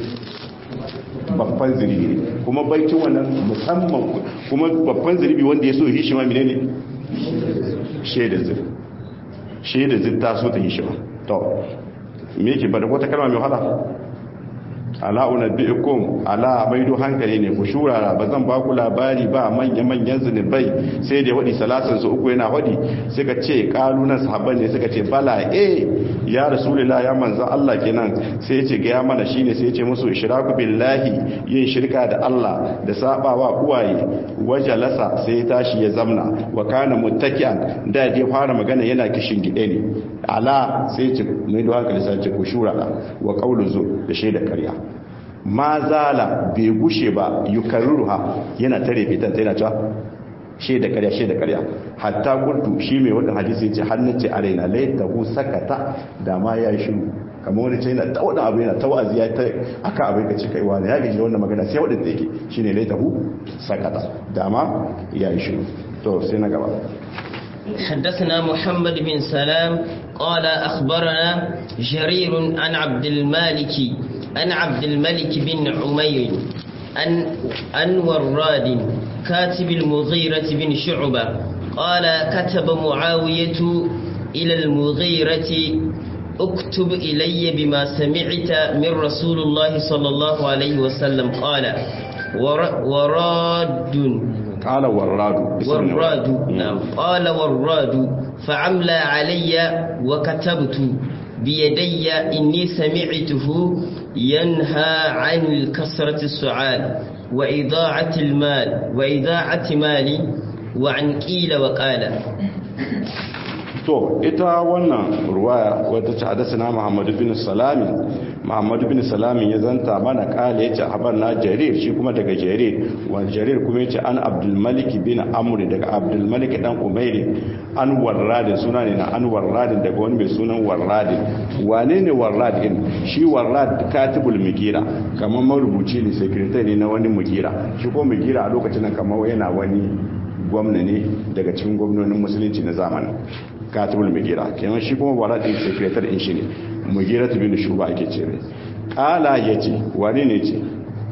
babban zirbi ne kuma baikin wannan musamman kuma babban zirbi wanda ya so yi shi ma menene shaidar zir shaidar zir ta so ta yi shi ma to me yake bada wata kalma mai wahala ala unabbiukum ala maido hankali ne ku shurara ba zan ba ku labari ba manya manyan zunubai sai da wadi salasan su uku yana wadi suka ce kalunan sahabban ne suka ce bala eh ya rasulullah ya manzo Allah kenan sai ya ce ga ya mana shine sai ya ce musu ishraku billahi yin shirka da Allah da sabawa uwaye wajalasa sai ya tashi ya zamna wa kana muttaki'an da ya fara magana yana kishin gide ne ala sai ya ce maido hankali sai ya ce ku shurara wa qawlu zu da shaida ƙarya ma zala bai gushe ba yukarruha yana tare fitan yana cewa shaida ƙarya shaida ƙarya hatta gurtu shi mai wannan hadisi yace hannun ce araina laitahu sakata da ma ya shiru kamar wani ce yana ta wani abu yana ta wa'azi ya ta aka abin ka cika iwa ya gaji da wannan magana sai wadda yake shine laitahu sakata da ma ya shiru to sai na gaba حدثنا محمد بن سلام قال أخبرنا جرير عن عبد المالك عن عبد الملك بن عمير عن عن وراد كاتب المغيرة بن شعبة قال كتب معاوية إلى المغيرة اكتب إلي بما سمعت من رسول الله صلى الله عليه وسلم قال ور- وراد قال وراد والراد نعم قال والراد فعمل علي وكتبت بيدي إني سمعته ينهى عن الكسرة السعال وإضاعة المال وإضاعة مالي وعن قيل وقال to ita wannan ruwaya wadda ta hadasana muhammadu bin salami muhammadu bin salami ya zanta mana kala ya ce habar na jarir shi kuma daga jarir wani jarir kuma ya ce an abdulmaliki bin amuri daga abdulmaliki dan umairi an warradin suna ne na an warradin daga wani mai sunan warradin wane ne warradin shi warrad katibul mugira kamar marubuci ne sekretari ne na wani mugira shi ko mugira a lokacin nan kamar yana wani gwamna ne daga cikin gwamnonin musulunci na zamanin katibul mugira kenan shi kuma wala din secretary in shi ne mugira tu bin shuba ake ce ne kala yace wani ne ce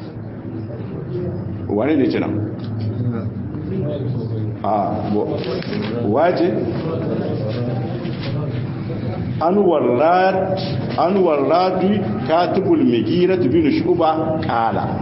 wani ne ce nan a waje an warradu katibul mugira tu bin shuba kala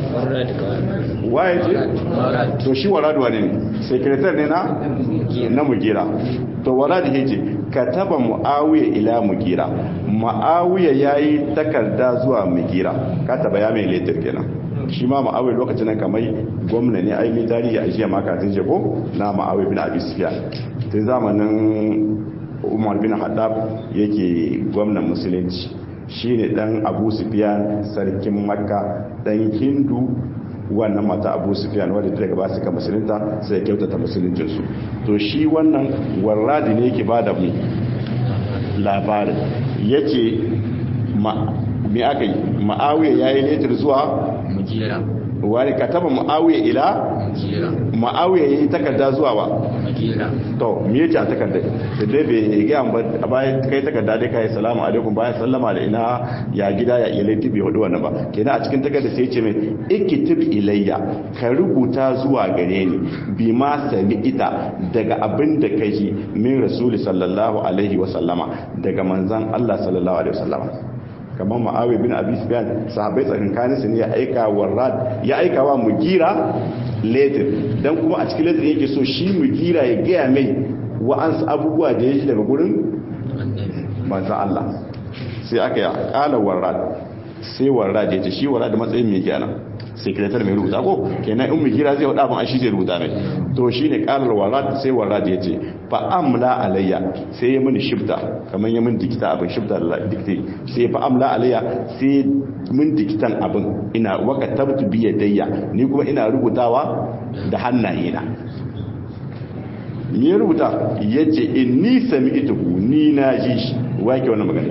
waye ce to shi waradu wane ne secretary ne na na mugira to waradu yace kataba muawiya ila mugira muawiya yayi takarda zuwa mugira kataba ya mai letter kenan shi ma muawiya lokacin nan kamar gwamna ne ai mai tarihi a jiya makatin jego na muawiya bin abi sufyan tun zamanin umar bin haddab yake gwamnan musulunci shine dan abu sufyan sarkin makka dan hindu wannan mata abu sufyan wadda daga ba su ka musulunta sai kyautata musuluncinsu to shi wannan warradi ne yake bada mu labarin yake me aka yi ma'awiyar ya yi letar zuwa mujira wani kataba ma'awiyar ila mujira ma'awiyar ya yi takarda zuwa ba mujira to me yace a takardar da dai bai ga ba a bayan kai takarda dai kai salamu alaikum bayan sallama da ina ya gida ya iyalai tibi hudu wannan ba kenan a cikin takardar sai yace mai ikitib ilayya ka rubuta zuwa gare ni bi ma sami ita daga abin da kai min rasuli sallallahu alaihi wa sallama daga manzon Allah sallallahu alaihi wa sallama kamar ma'awi bin abi sufyan sahabbai tsakankanin su ne ya aika wa rad ya aika wa mugira letter dan kuma a cikin letter yake so shi mugira ya gaya mai wa'ansu abubuwa da ya ji daga gurin manzo Allah sai aka ya kala warrad sai warrad ya ce shi warrad matsayin mai kenan sekretar mai rubuta ko kenan in mugira zai wada ban shi zai rubuta mai to shine kalar warrad sai warrad ya ce fa amla alayya sai ya mini shifta kamar ya min dikita abin shifta da dikte sai fa amla alayya sai min dikitan abin ina waka tabtu bi yadayya ni kuma ina rubutawa da hannayena ni rubuta yace inni sami'tuhu ni na ji shi wake wannan magana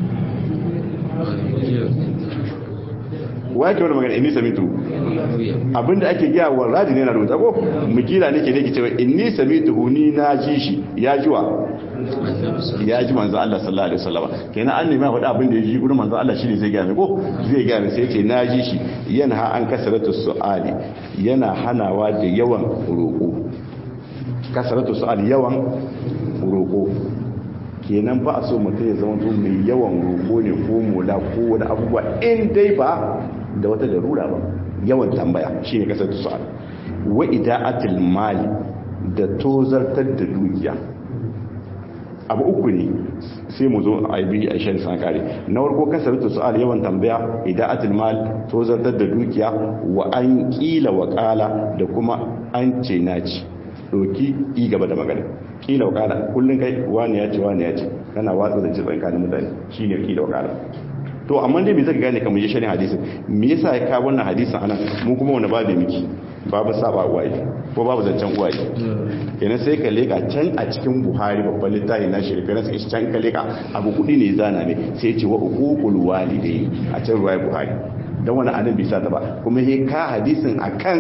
wake wannan magana inni sami'tuhu abinda ake gaya wa radi ne na rubuta ko mukila ne ke ne ke cewa inni sami'tuhu ni na ji shi ya jiwa ya ji manzo Allah sallallahu alaihi wasallam kenan an nemi faɗa abin da ya ji gurin manzo Allah shine zai gaya ko zai gaya sai ya ce na ji shi yana an kasaratu su'ali yana hanawa da yawan roƙo kasaratu su'ali yawan roƙo kenan ba a so mutum ya zama to mai yawan roƙo ne ko mola ko wani abubuwa in dai ba da wata darura ba yawan tambaya shine kasaratu su'ali wa ida'atul mali da tozartar da dukiya abu uku ne sai mu zo a yi a shan sankare na warko kasarta su'al yawan tambaya ida'atul mal to zartar da dukiya wa an kila wa kala da kuma an ce naci doki yi gaba da magana kila wa kala kullun kai wani ya ce wani ya ce kana watsa da cikin kanin mutane shine kila wa kala to amma dai me zaka gane kamar shi hadisin me yasa ya kawo wannan hadisin anan mu kuma wani babu miki babu saba uwaye ko babu zancen uwaye kenan sai ka leka can a cikin buhari babban littafi na shirka na sai can ka leka abu kudi ne zana ne sai ce wa uqul walidai a can ruwaya buhari dan wani anan bai sa ta ba kuma he ka hadisin akan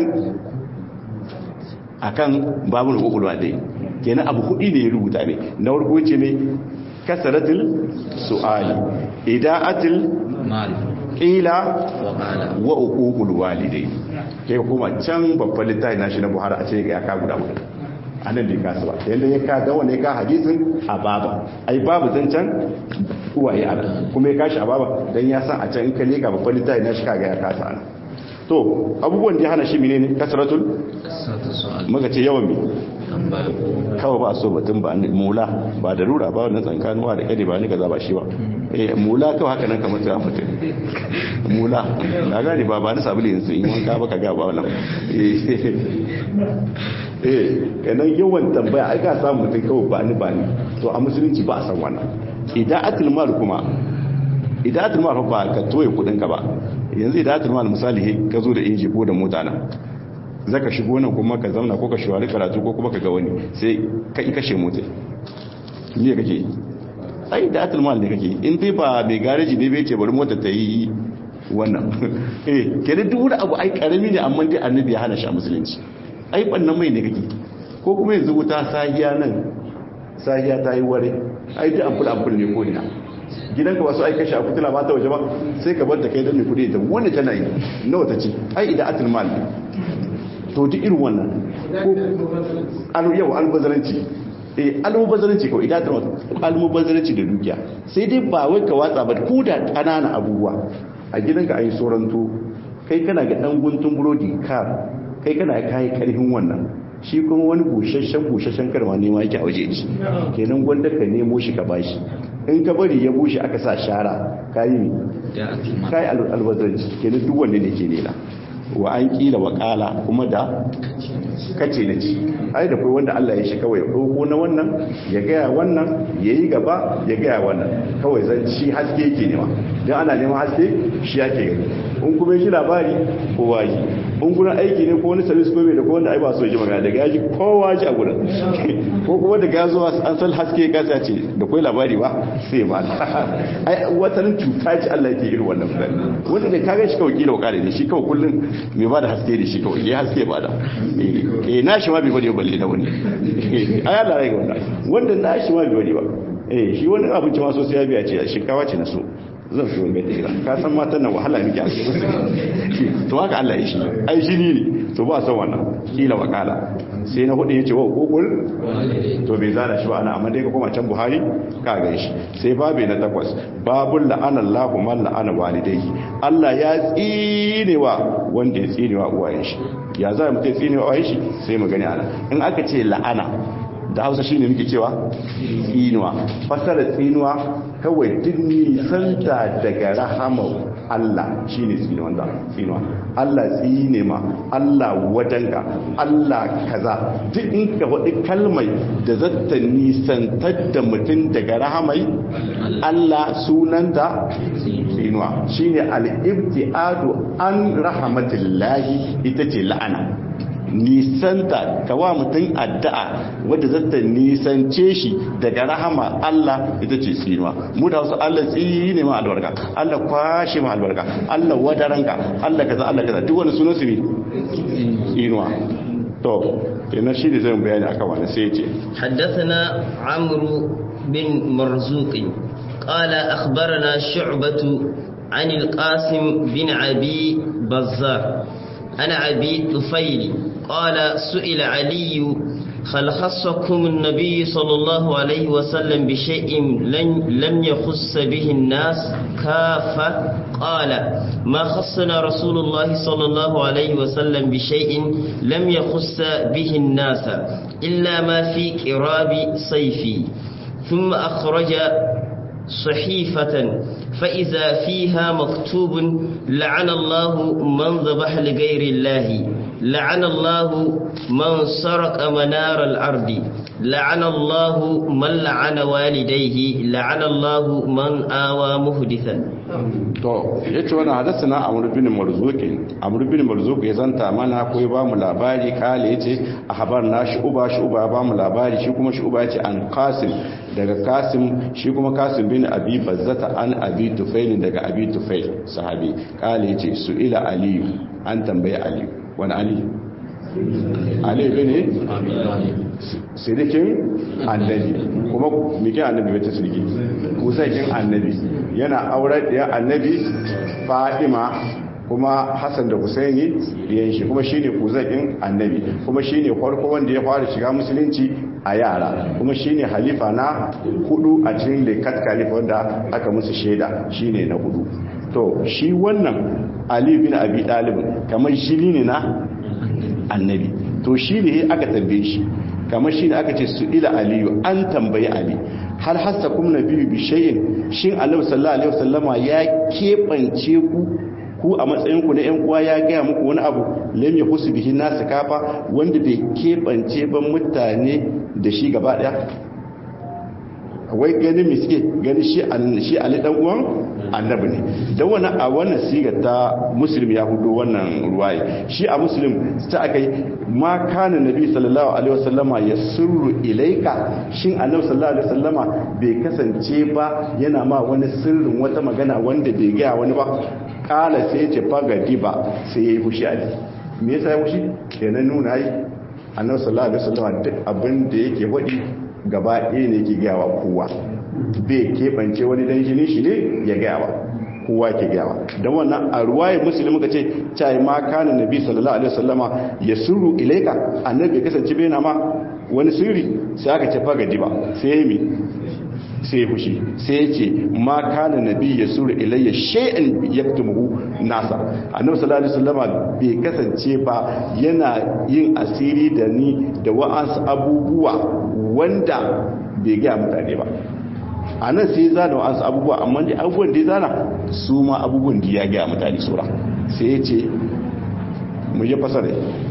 akan babu uqul walidai kenan abu kudi ne ya rubuta ne na farko ce ne kasaratul su'ali ida'atul mal qila wa qala wa uququl walidai kai kuma can babban littafi nashi na Buhari a ce ya ka guda guda anan bai kasu ba yanda ya ka da wanda ya ka hadisin a baba ai babu zancan uwaye a nan kuma ya kashi a baba dan ya san a can in ka leka babban littafi nashi kaga ya kasa ana to abubuwan da ya hana shi menene kasratul sata su'al muka ce yawan me tambaya kawai ba so batun ba ni mula ba da rura ba wannan tsankanuwa da kade ba ni kaza ba shi ba eh mula kawai haka nan kamar tsaya mutum mula na gane ba ba ni sabulu yanzu in wanka ba ka ga ba wannan eh eh kenan yawan tambaya ai ka samu mutum kawai ba ni ba ni to a musulunci ba a san wannan idan atul mal kuma idan atul mal ba ka toye kudin ka ba yanzu idan atul mal misali ka zo da inji ko da mota na zaka shigo nan kuma ka zauna ko ka shawari karatu ko kuma ka ga wani sai ka yi kashe mota me kake ai da atul mal ne kake in dai ba mai gareji ne bai ce bari mota ta yi wannan eh kenan duk wani abu ai karami ne amma dai annabi ya hana shi a musulunci ai bannan mai ne kake ko kuma yanzu wuta sahiya nan sahiya ta yi ware ai duk ampul ampul ne ko ina gidanka ba su ai kashe a kutula ba ta waje ba sai ka bar ta kai don mai kudi ta wani tana yi nawa ta ce ai idan atul mal ne to duk irin wannan alu yau albazaranci eh almubazaranci kawai idan ta almubazaranci da dukiya sai dai ba wai ka watsa ba ko da ƙananan abubuwa a gidanka a yi soranto kai kana ga ɗan guntun burodi ka kai kana kayi karfin wannan shi kuma wani busasshen busasshen karma nema yake a waje ci kenan gwanda ka nemo shi ka bashi in ka bari ya bushe aka sa shara kayi ne da atima kayi albazaranci kenan duk wanda ne ke nela wa an kila wa kala kuma da kace na ci ai da kai wanda Allah ya shi kawai ɗauko na wannan ya gaya wannan ya yi gaba ya gaya wannan kawai zan ci haske yake nema don ana neman haske shi yake gani in kuma shi labari kowa ji in gurin aiki ne ko wani service ko mai da ko wanda ai ba so ji magana daga yaji kowa ji a gurin ko kuma daga ya zo an san haske ya kasa ce da kai labari ba sai ba ai watanin cuta ce Allah yake irin wannan mutane wanda da kaga shi kawai kila wakare ne shi kawai kullun mai ba da haske da shi kawai ya haske ba da eh na shi ma bai bane balle na wani ai Allah rai ga wannan wanda na shi ma bai bane ba eh shi wani abinci ma so sai ya biya ce shinkawa ce na so zan so mai tsira ka san matan nan wahala miki a cikin to haka Allah ya shi ai shi ne to ba san wannan kila wakala sai na hudu yace wa kokul to bai zana shi ba ana amma dai ka koma can Buhari ka ga shi sai babu na takwas babul la'ana Allahu man la'ana walidayhi Allah ya tsinewa wanda ya tsinewa uwayen shi ya za mu tsinewa uwayen shi sai mu gani ana in aka ce la'ana da hausa shi ne muke cewa tsinuwa fasara tsinuwa kawai duk nisanta daga rahamar Allah shi ne tsinuwa Allah tsine ma Allah wadanka Allah kaza duk in ka faɗi kalmai da zata nisantar da mutum daga rahamai Allah sunanta tsinuwa shi ne al'ibti'adu an rahamatillahi ita ce la'ana nisanta kawa mutum addu'a wadda zata nisance shi daga rahama Allah ita ce tsinuwa mu da wasu Allah tsine ma albarka Allah kwashe ma albarka Allah wadaranka Allah kaza Allah kaza duk wani sunan su ne tsinuwa to kenan shi ne zai bayani akan wani sai ya ce حدثنا عمرو بن مرزوق قال أخبرنا شعبة عن القاسم بن أبي بزار عن أبي طفيل قال سئل علي هل خصكم النبي صلى الله عليه وسلم بشيء لن لم يخص به الناس كافة قال ما خصنا رسول الله صلى الله عليه وسلم بشيء لم يخص به الناس إلا ما في قراب صيفي ثم أخرج صحيفة فإذا فيها مكتوب لعن الله من ذبح لغير الله لعن الله من سرق منار الأرض لعن الله من لعن والديه لعن الله من آوى محدثا to yace wannan hadathana amr bin marzuq amr bin marzuq ya zanta mana ko ya bamu labari kale yace ahbarna shuba shuba ba mu labari shi kuma shuba yace an qasim daga qasim shi kuma qasim bin abi bazzata an abi tufail daga abi tufail sahabi kale yace su ila ali an tambaye ali wani ali ali bin sirikin annabi kuma mikin annabi bai ta sirki kusakin annabi yana aurar da annabi fadima kuma hassan da husaini yan shi kuma shine kuzakin annabi kuma shine farko wanda ya fara shiga musulunci a yara kuma shine halifa na hudu a cikin lekat khalifa wanda aka musu shaida shine na hudu to shi wannan ali bin abi dalib kamar shi ne na annabi to shi ne aka tambaye shi kamar shi ne aka ce su ila aliyu an tambayi ali hal hasa kuma na biyu bishayin shin annabi sallallahu alaihi wasallama ya keɓance ku ku a matsayinku na yan uwa ya gaya muku wani abu lam ya husu bihi nasu kafa wanda bai keɓance ban mutane da shi gaba ɗaya wai gani mai suke gani shi ali dan uwan annabi ne don wani a wannan siga ta muslim ya hudu wannan ruwaye shi a muslim ta aka yi ma kana nabi sallallahu alaihi wasallama ya sirru ilaika shin annabi sallallahu alaihi wasallama bai kasance ba yana ma wani sirrin wata magana wanda bai gaya wani ba kala sai ya ce fagadi ba sai ya yi fushi ali me yasa ya fushi kenan nuna yi annabi sallallahu alaihi wasallama duk abin da yake wadi gaba ɗaya ne ke gawa kowa bai keɓance wani dan jini shi ne ya gawa kowa ke gawa don wannan a ruwaye musulmi ka ce cai ma kana nabi sallallahu alaihi wasallama ya sirru ilaika annabi kasance bai na ma wani sirri sai aka ce faga diba sai ya mi sai ya fushi sai ya ce ma kana nabi ya sirru ilayya shay'an yaktumuhu nasa annabi sallallahu alaihi wasallama bai kasance ba yana yin asiri da ni da wa'ansu abubuwa wanda bai gaya mutane ba a nan sai zana wa'ansu abubuwa amma da abubuwan da ya zana su ma abubuwan da ya gaya mutane sura sai ya ce mu je fasare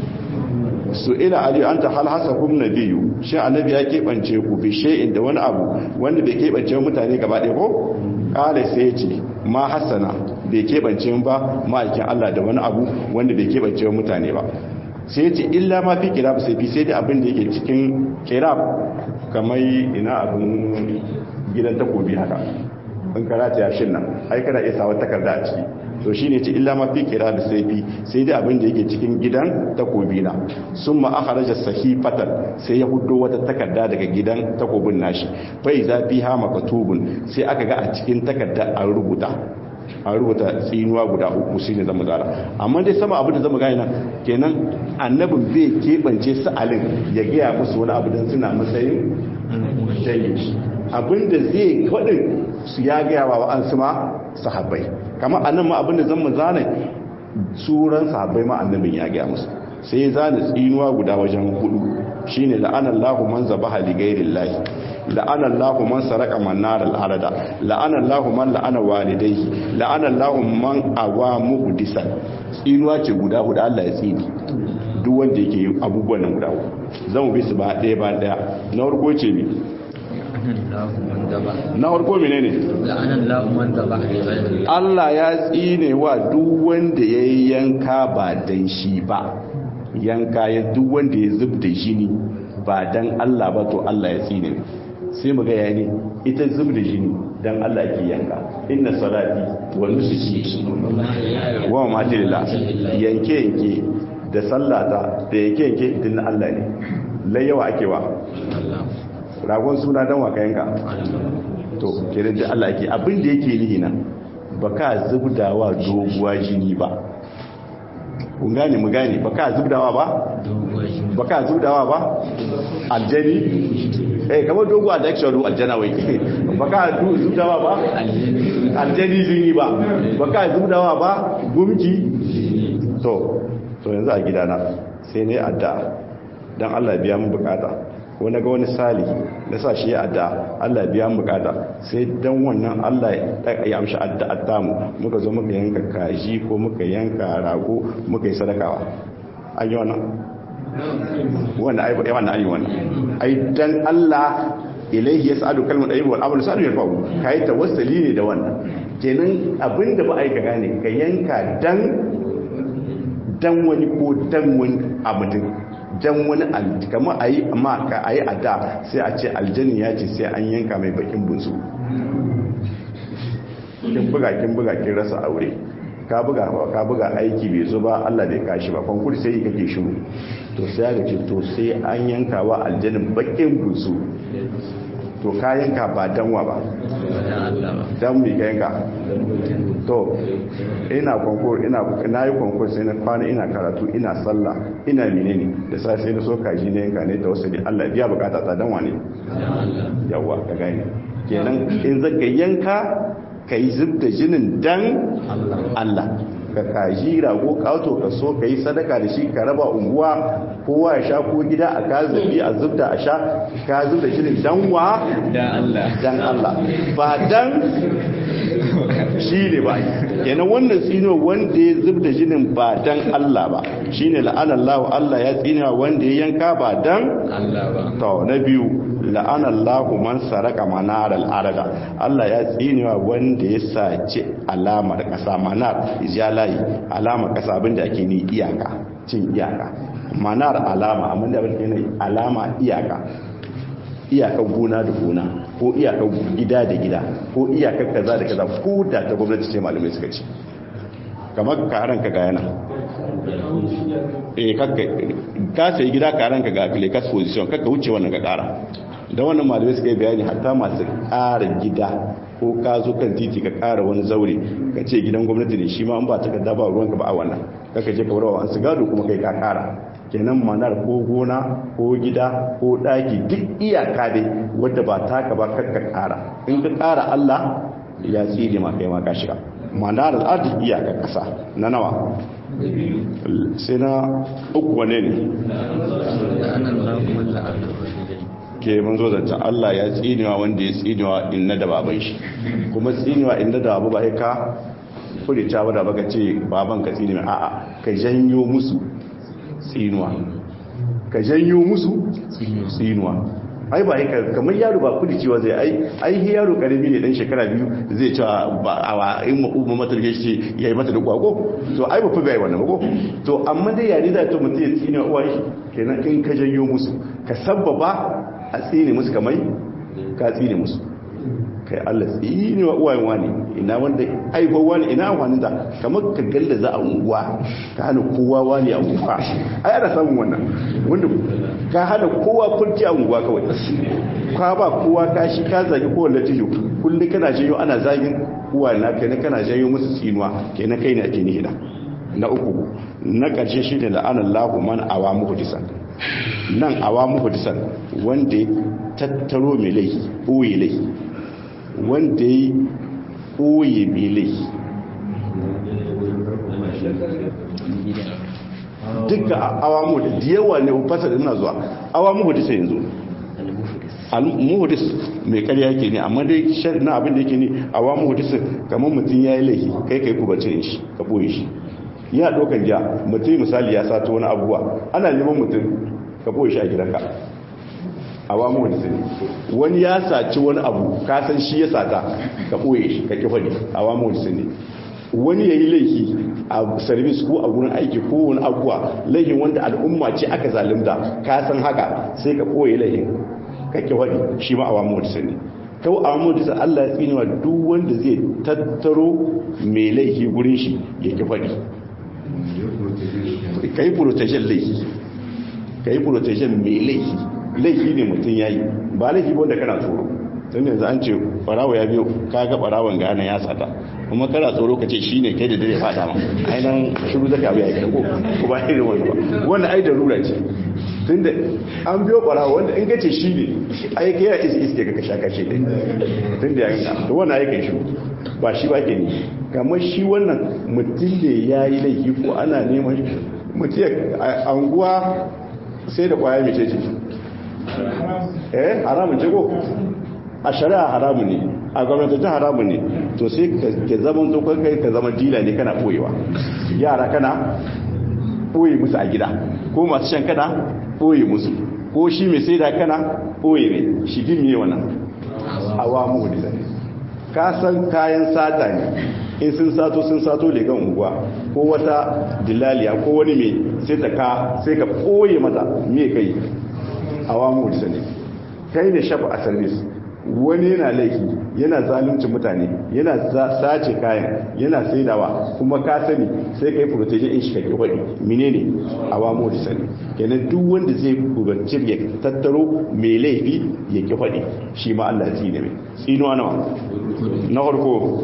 su ila ali an ta hal hasa kum nabiyu shi annabi ya keɓance ku bi shay'in da wani abu wanda bai keɓance mutane gaba ɗaya ko kala sai ya ce ma hasana bai keɓance ba ma'aikin Allah da wani abu wanda bai keɓance mutane ba sai ya ce illa ma fi kirab sai fi sai da abin da yake cikin kirab kamar ina abin gidan takobi haka in karata ya shin nan ai kana iya sawa takarda a ciki to shine ce illa ma fi kirab sai fi sai da abin da yake cikin gidan takobi na summa akhraja sahifatan sai ya hudo wata takarda daga gidan takobin nashi fa iza fiha makatubun sai aka ga a cikin takarda an rubuta an rubuta tsinuwa guda uku shine zama zara amma dai sama abin da zama gani nan kenan annabin bai keɓance su alin ya gaya musu wani abu don suna matsayin jayi abin da zai faɗin su ya gaya wa an su ma sahabbai kamar annan ma abin da zama zane tsuran sahabbai ma annabin ya gaya musu sai ya zane tsinuwa guda wajen hudu shine la'anallahu man zabaha li ghairillahi la'ana Allahu man saraka man naral arada la'ana Allahu man la'ana walidayhi la'ana Allahu man awa muhdisan tsinuwa ce guda hudu Allah ya tsini duk wanda yake yin abubuwan nan guda hudu zamu bi su ba ɗaya ba ɗaya na farko ce ne na farko menene Allah ya tsine wa duk wanda ya yanka ba dan shi ba yanka ya duk wanda ya zub da jini ba dan Allah ba to Allah ya tsine sai mu gaya ne ita zub da jini dan Allah ke yanka inna salati wa nusuki wa mamati lillah yanke yanke da sallata da yanke yanke din Allah ne lai yawa ake wa ragon suna dan wa yanka to kenan da Allah ke abin da yake nihi nan baka zubdawa doguwa jini ba kun gane mu gane baka zubdawa ba baka zubdawa ba aljani eh kamar dogo a daksha ru aljana wai baka zubdawa ba aljani jini ba baka zubdawa ba gumki to to yanzu a gidana sai ne adda dan Allah biya mu bukata ko na ga wani sali na sa shi ya adda Allah biya mu bukata sai dan wannan Allah ya amshi adda adda mu muka zo muka yanka kaji ko muka yanka rago muka yi sadakawa an yi wannan wannan ai wannan ai wannan ai dan Allah ilaihi yas'adu kalmatu tayyib wal amalu salih yarfa'u kai tawassuli ne da wannan kenan abinda ba ai ka gane ka yanka dan dan wani ko dan wani abudin dan wani kamar ayi amma ka ayi ada sai a ce aljanni ya ce sai an yanka mai bakin bunsu kin buga kin buga kin rasa aure ka buga ka buga aiki bai zo ba Allah bai kashi ba konkur sai kake shiru to sai ga ce to sai an yanka wa aljannin bakin bunsu to ka yanka ba danwa ba dan mi ka yanka to ina konkur ina na yi konkur sai na kwana ina karatu ina sallah ina menene da sai sai na so kaji ne yanka ne da wasu ne Allah biya bukata ta danwa ne yawa ka gani kenan in zaka yanka ka yi zub da jinin dan Allah ka kaji rago kawo ka so ka yi sadaka da shi ka raba unguwa kowa ya sha ko gida a ka zabi a zub da a sha ka zub da jinin dan wa dan Allah ba dan shi ne ba kenan wannan tsino wanda ya zub da jinin ba dan Allah ba shine la'anallahu Allah ya tsina wanda ya yanka ba dan Allah ba to na biyu la'anallahu man saraka manaral arada Allah ya tsinewa wanda ya saci alamar kasa manar layi alamar kasa abinda ake ni iyaka cin iyaka manar alama abinda ake ni alama iyaka iyakar gona da gona ko iyakar gida da gida ko iyakar kaza da kaza ko da ta gwamnati ce malamai suka ce kamar karan ka gayana eh kakka ka sai gida karan ka ga lekas position kakka wuce wannan ka kara da wannan malamai suka yi bayani hatta masu ƙara gida ko ka zo kan titi ka ƙara wani zaure ka ce gidan gwamnati ne shi ma an ba takarda ba ruwanka ba a wannan kaka je ka wurawa an su gado kuma kai ka ƙara kenan manar ko gona ko gida ko ɗaki duk iyaka dai wadda ba taka ba kakka ƙara in ka ƙara allah ya tsiri ma kai ma ka shiga manar al'adu iyaka ƙasa na nawa sai na uku wane ne ke mun zo zancen Allah ya tsinewa wanda ya tsinewa inna da baban shi kuma tsinewa inna da babu ba ya ka furita wadda baka ce baban ka tsinewa a'a ka janyo musu tsinuwa ka janyo musu tsinuwa ai ba haka kamar yaro ba kudi cewa zai ai ai yaro karami ne dan shekara biyu zai cewa ba a in mu umma mata shi yayi mata da kwago to ai ba fi bai wannan ko to amma dai yari da to mutum ya tsine uwa shi kenan in ka janyo musu ka sabbaba a tsine musu kamar ka tsine musu kai Allah tsine wa uwayen wani ina wanda aifar wani ina amfanin da kamar ka galla za a unguwa ka hana kowa wani a unguwa ai ana samun wannan wanda ka hana kowa kurci a unguwa kawai ka ba kowa kashi ka zagi kowa latijo kullum kana janyo ana zagin uwa na kai na kana janyo musu tsinuwa kenan kai ne ake ni hida na uku na ƙarshe shi ne la'anar lahu man awa muhudisan nan awa muhudisan wanda ya tattaro mai laifi ɓoye laifi wanda ya ɓoye mai laifi duka awa muhudis da yawa ne fasa da zuwa awa muhudis yanzu muhudis mai karya ke ne amma dai na abin da yake ne awa muhudis kamar mutum ya yi laifi kai kai kubacin shi ka ɓoye shi ya ɗaukan ja mutum misali ya sato wani abubuwa ana neman mutum ka ɓoye shi a gidanka a wamu wani sani wani ya saci wani abu kasan shi ya sata ka ɓoye shi ka kifani a wamu wani sani wani ya yi laifi a service ko a wurin aiki ko wani abuwa laifin wanda al'umma ce aka zalimta kasan haka sai ka ɓoye laifin ka kifani shi ma a wamu wani sani kawo a wamu wani sani allah ya tsinewa duk wanda zai tattaro mai laifi gurin shi ya kifani ka yi protection laifi ka yi protection mai laifi laifi ne mutum ya yi ba laifi wanda kana tsoro tun yanzu an ce barawa ya biyo ka ga barawan gane ya sata kuma kana tsoro ka ce shi ne kai da dare fada ma ainihin shiru zaka abu ya yi ko ko ba irin wani ba wanda ai da rura ce tun da an biyo barawa wanda in ka ce shi ne ai kai ya iske iske ka kasha kashe din tun da ya gina da wannan ai kai shi ba shi ba ke ne kamar shi wannan mutum ne ya yi laifi ko ana neman mutum a anguwa sai da kwaya mai ce eh haramun ce ko a shari'a haramun ne a gwamnatacin haramun ne to sai ka zama tsokon kai ka zama dila ne kana koyewa yara kana koye musu a gida ko masu shan kana boye musu ko shi mai sai da kana boye ne shi din me wannan awa mu da ka san kayan sata ne in sun sato sun sato legan unguwa ko wata dilaliya ko wani mai sai ta ka sai ka boye mata me kai awa mu da ne kai ne shafa a service wani yana laifi yana zalunci mutane yana sace kayan yana saidawa kuma ka sani sai ka yi protection in shi ka wani menene awamo da sani kenan duk wanda zai kubancir ya tattaro mai laifi ya ki faɗi shi ma Allah ji ne mai tsinuwa nawa na farko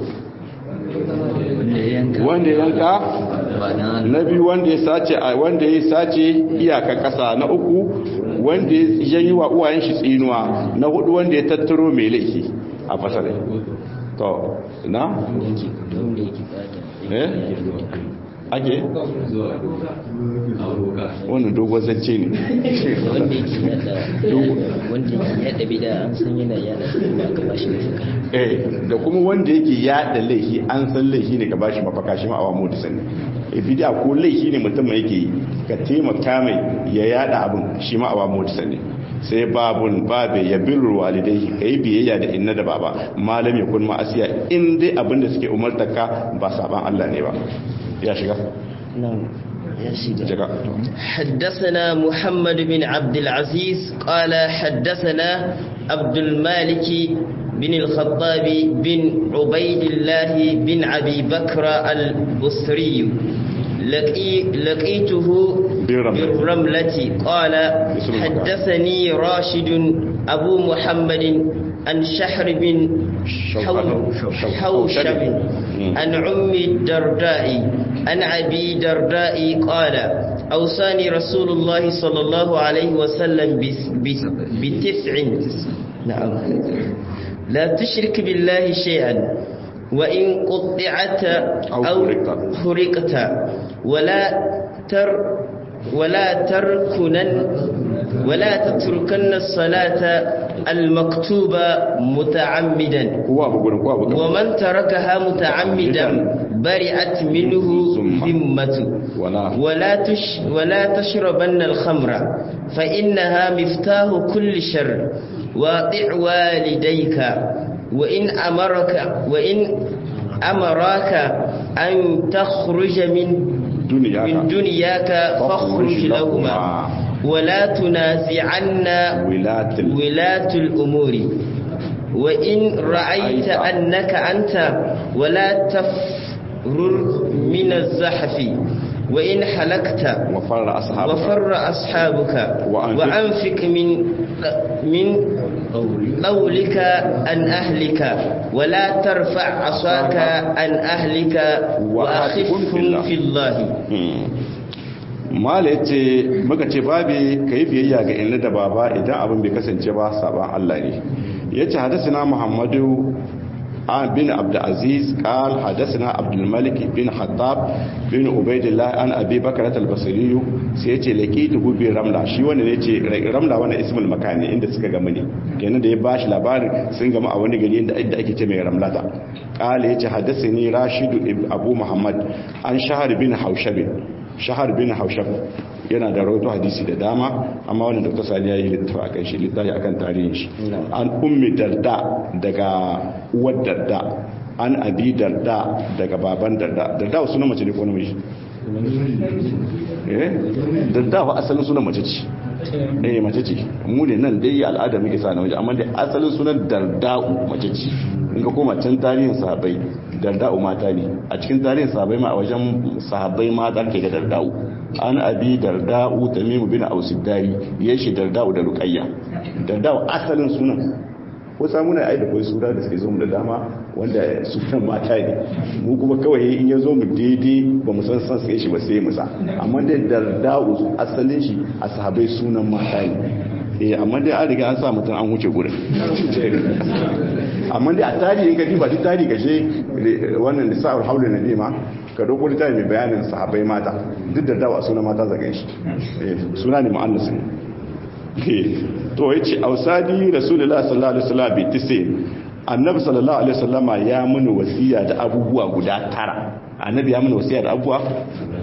wanda ya yanka na biyu wanda ya sace wanda ya sace iyaka kasa na uku wanda ya yi wa uwayen shi tsinuwa na hudu wanda ya tattaro mai laifi a fasalai to na? eh? ake? wannan dogon zance ne wanda yake yada wanda yake yada bida an san yana yada kuma aka bashi mafaka eh da kuma wanda yake yada laifi an san laifi ne ka bashi mafaka shi ma awa mu da sani bidiya ko laifi ne mutum mai yake ka taimaka mai ya yada abin shi ma awa mu da sani sai babun babe ya birru walidai ka yi biyayya da inna da baba malam ya kun ma'asiya in dai abin da suke umartaka ba saban Allah ne ba ya shiga نعم يا سيدي shiga حدثنا محمد بن عبد العزيز قال حدثنا عبد المالك بن الخطاب بن عبيد الله بن أبي بكر البصري لقي لقيته بالرملة. بالرملة قال بسم الله. حدثني راشد أبو محمد عن شحر بن حو- شو- حوشب مم. عن أم الدرداء عن أبي درداء قال أوصاني رسول الله صلى الله عليه وسلم بس- بس- بتسع نعم لا تشرك بالله شيئا وإن قطعت أو أو حرقت. حرقت ولا تر ولا تركنن ولا تتركن الصلاة المكتوبة متعمدا kowa bu gurin kowa bu gurin ومن تركها متعمدا برئت منه ذمة. ذمة wala ولا تش ولا تشربن الخمر فإنها مفتاح كل شر واطع والديك وإن أمرك وإن أمراك أن تخرج من duniya من دنياك فاخرج لهما ولا تنازعن wilatil ولاة الأمور وإن رأيت أنك أنت ولا تفرر من الزحف وإن حلقت wa farra ashabu وفر أصحابك وأنفق- وأنفق من من قولك عن أهلك ولا ترفع عصاك عن أهلك وأخفهم في الله mala ya ce muka ce babi ka yi biyayya ga inna da baba idan abin bai kasance ba saban Allah ne ya ce hadasina muhammadu an bin abdulaziz qal hadasina abdulmalik bin hattab bin ubaidillah an abi bakar al-basri sai ya ce laqitu bi ramla shi wanda ne ce ramla wannan ismul makani inda suka gama ne kenan da ya bashi labarin sun gama a wani gari inda inda ake ce mai ramlata qala ya ce hadasini rashidu ibn abu muhammad an shahar bin haushabin shahar bin haushab yana da rawaito hadisi da dama amma wannan dr sani ya yi littafi a kan shi littafi a kan tarihin shi an ummi darda daga uwar darda an abi darda daga baban darda darda wasu na mace ne ko namiji eh darda fa asalin sunan mace ce eh mace ce mu ne nan dai al'ada muke sa namiji amma dai asalin sunan darda'u mace ce in ka koma can tarihin sahabbai darda'u mata ne a cikin tarihin sahabbai ma a wajen sahabbai mata ke da darda'u an abi darda'u tamimu bin ausidari ya shi darda'u da ruqayya darda'u asalin sunan ko samu na aida kawai sura da suke zo mu da dama wanda sunan mata ne mu kuma kawai in ya zo mu daidai ba mu san san sai shi ba sai mu sa amma da darda'u asalin shi a sahabbai sunan mata ne eh amma dai an riga an sa mutum an wuce gurin amma dai a tarihin ka ba duk tarihi kashe wannan da sa'ar haula na ma ka dauko da mai bayanin sahabbai mata duk da dawa suna mata zaga shi suna ne mu'annas ne to yace ausadi rasulullahi sallallahu alaihi wasallam bi tisi annabi sallallahu alaihi wasallama ya muni wasiya da abubuwa guda tara annabi ya muni wasiya da abubuwa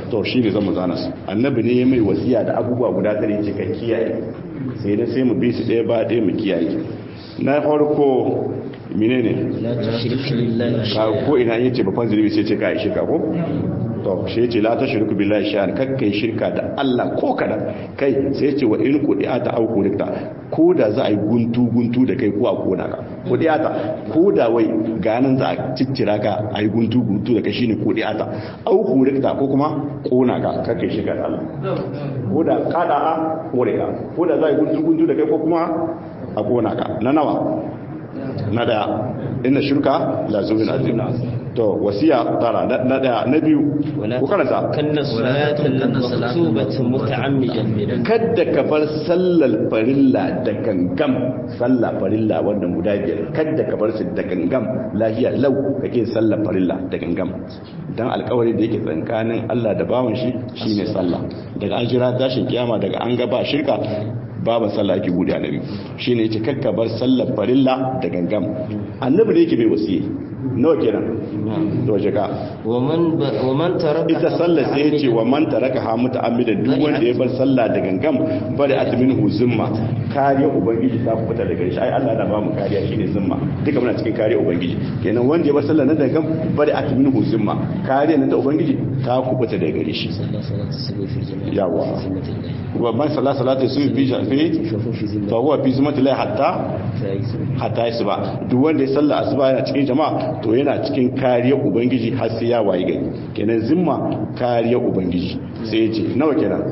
to shi ne zama zana su annabi ne mai wasiya da abubuwa guda tare ce ka kiyaye sai na sai mu bi su ɗaya ba ɗaya mu kiyaye na farko menene la tushrik billahi ka ko ina yace babban zunubi sai ce ka yi shirka ko to shi yace la tashriku billahi shay'an kakkai shirka da Allah ko kada kai sai yace wa in qudiyata au qudita ko da za a yi guntu guntu da kai ko a kona ka qudiyata ko da wai ganin za a ciccira ka a yi guntu guntu da kai shine qudiyata au qudita ko kuma kona ka kakkai shirka da Allah ko da kada a kore ka ko da za a yi guntu guntu da kai ko kuma a kona ka na nawa na daya inna shirka la zulun azim to wasiya tara na daya na biyu ku karanta kanna salatal maktubata muta'ammidan kadda ka bar sallar farilla da gangam sallar farilla wannan guda biyar kadda ka bar su da gangam lahiya lau kake sallar farilla da gangam dan alƙawari da yake tsakanin Allah da bawan shi shine sallah daga an jira tashin kiyama daga an ga ba shirka babu sallah ake bude annabi shine yace kakka bar sallar farilla da gangam annabi ne yake bai wasiye nawa kenan to waje ka waman waman taraka ita sallar sai yace wa man taraka ha muta'ammidan duk wanda ya bar sallah da gangam bari atmin huzumma kariya ubangiji ta fita daga shi ai Allah na ba mu kariya shine zumma duka muna cikin kariya ubangiji kenan wanda ya bar sallah na da gangam bari atmin huzumma kariya na ta ubangiji ta kubuta daga gare shi yawa wa man sallah salatu su fi fi fa huwa fi zumati la hatta hatta yasba duk wanda ya sallah asuba yana cikin jama'a to yana cikin kariya ubangiji har sai ya wayi gari kenan zimma kariya ubangiji sai ya ce nawa kenan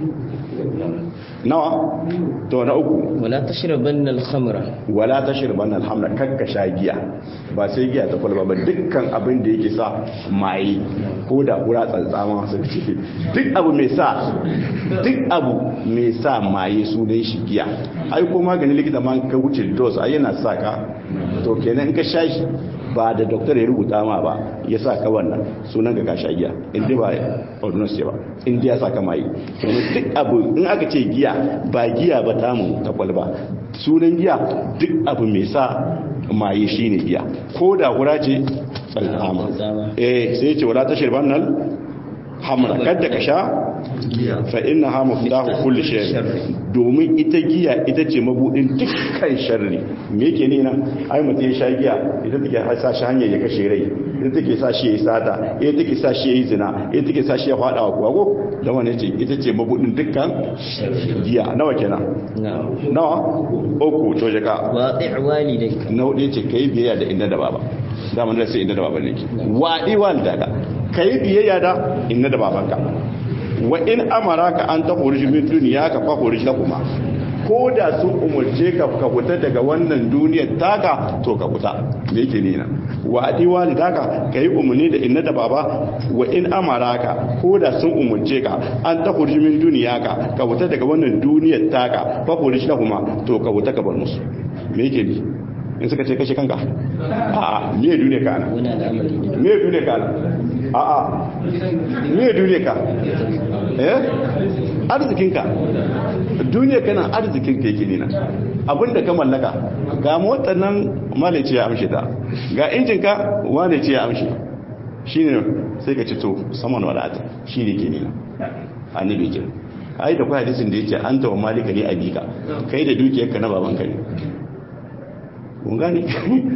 nawa to na uku wala tashrabanna al-khamra wala tashrabanna al-hamra kakka sha giya ba sai giya ta kwalba ba dukkan abin da yake sa maye ko da kura tsantsama su ce duk abu mai sa duk abu mai sa maye sunan shi giya ai ko maganin likita ma ka wuce dose ai yana sa ka to kenan in ka sha shi ba da doktor ya rubuta ma ba ya sa ka wannan sunan ka kasha giya inda ba ordinance ba inda ya sa ka mai kenan duk abu in aka ce giya ba giya ba tamu ta kwalba sunan giya duk abu mai sa maye shine giya ko da hura ce tsaltsama eh sai ce wala tashir bannal hamra kadda ka sha fa inna ha mafdahu kulli shay domin ita giya ita ce mabudin dukkan sharri me yake ne nan ai mutum ya sha giya ita take sa shi hanyar ya kashe rai ita take sa shi yayi sata ita take sa shi yayi zina ita take sa shi ya fada wa kuwago da wannan ce ita ce mabudin dukkan giya nawa kenan nawa uku to jaka wadi walidayka na hudu ce kai biyayya da inda da baba da mun da sai inda da baba ne ke wadi walidaka kai biyayya da inda da babanka wa in amaraka an ta hurji min duniya ka fa hurji kuma ko da sun umurce ka ka fita daga wannan duniyar taka to ka fita me yake ne na wa adi walidaka kai umuni da inna da baba wa in amaraka ko da sun umurce ka an ta hurji min duniya ka ka fita daga wannan duniyar taka fa hurji kuma to ka fita ka bar musu me yake bi in suka ce kashe kanka a'a me duniya ka ana wani al'amari ne me duniya ka ana a'a me duniya ka eh arzikinka duniya kana arzikinka yake nina abinda ka mallaka ga motar nan male ce ya amshe ta ga injinka wane ce ya amshe shine sai ka ci to saman wadata shine ke nina annabi ke ai da kwa hadisin da yake anta wa malika ne abika kai da dukiyarka na babanka ne kun gane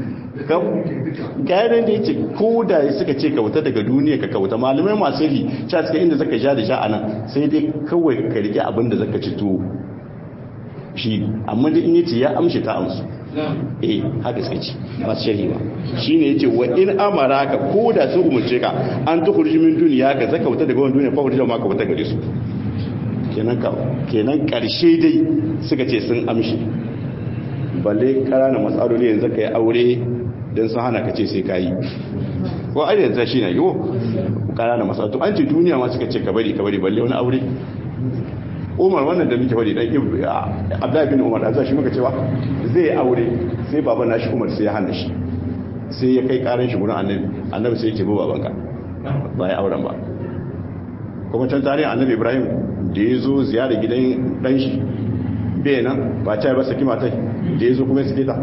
gyaran da ya ce ko da suka ce kauta daga duniya ka kauta malamai masu ri ca suka inda zaka sha da sha anan sai dai kawai ka rike abin da zaka ci tuwo shi amma da in yace ya amshi ta amsu eh haka suka ce masu sharhi ba shine yace wa in amaraka ko da su umurce ka an tukhruju min duniya ka zaka kauta daga wannan duniya fa kurja ma ka kauta gare su kenan ka kenan karshe dai suka ce sun amshi balle ƙananan matsaloli yanzu ka yi aure don sun hana ka ce sai ka yi ko ai yanzu shi na yiwu ƙananan matsaloli an ce duniya ma suka ce ka bari ka bari balle wani aure umar wannan da muke faɗi ɗan abdullahi bin umar da shi muka cewa zai yi aure sai baban nashi umar sai ya hana shi sai ya kai ƙaran shi gurin annabi annabi sai ya ce ba babanka ba ya auren ba kuma can tarihin annabi ibrahim da ya zo ziyara gidan ɗan shi bai nan ba ta ba saki matai da ya zo kuma suke ta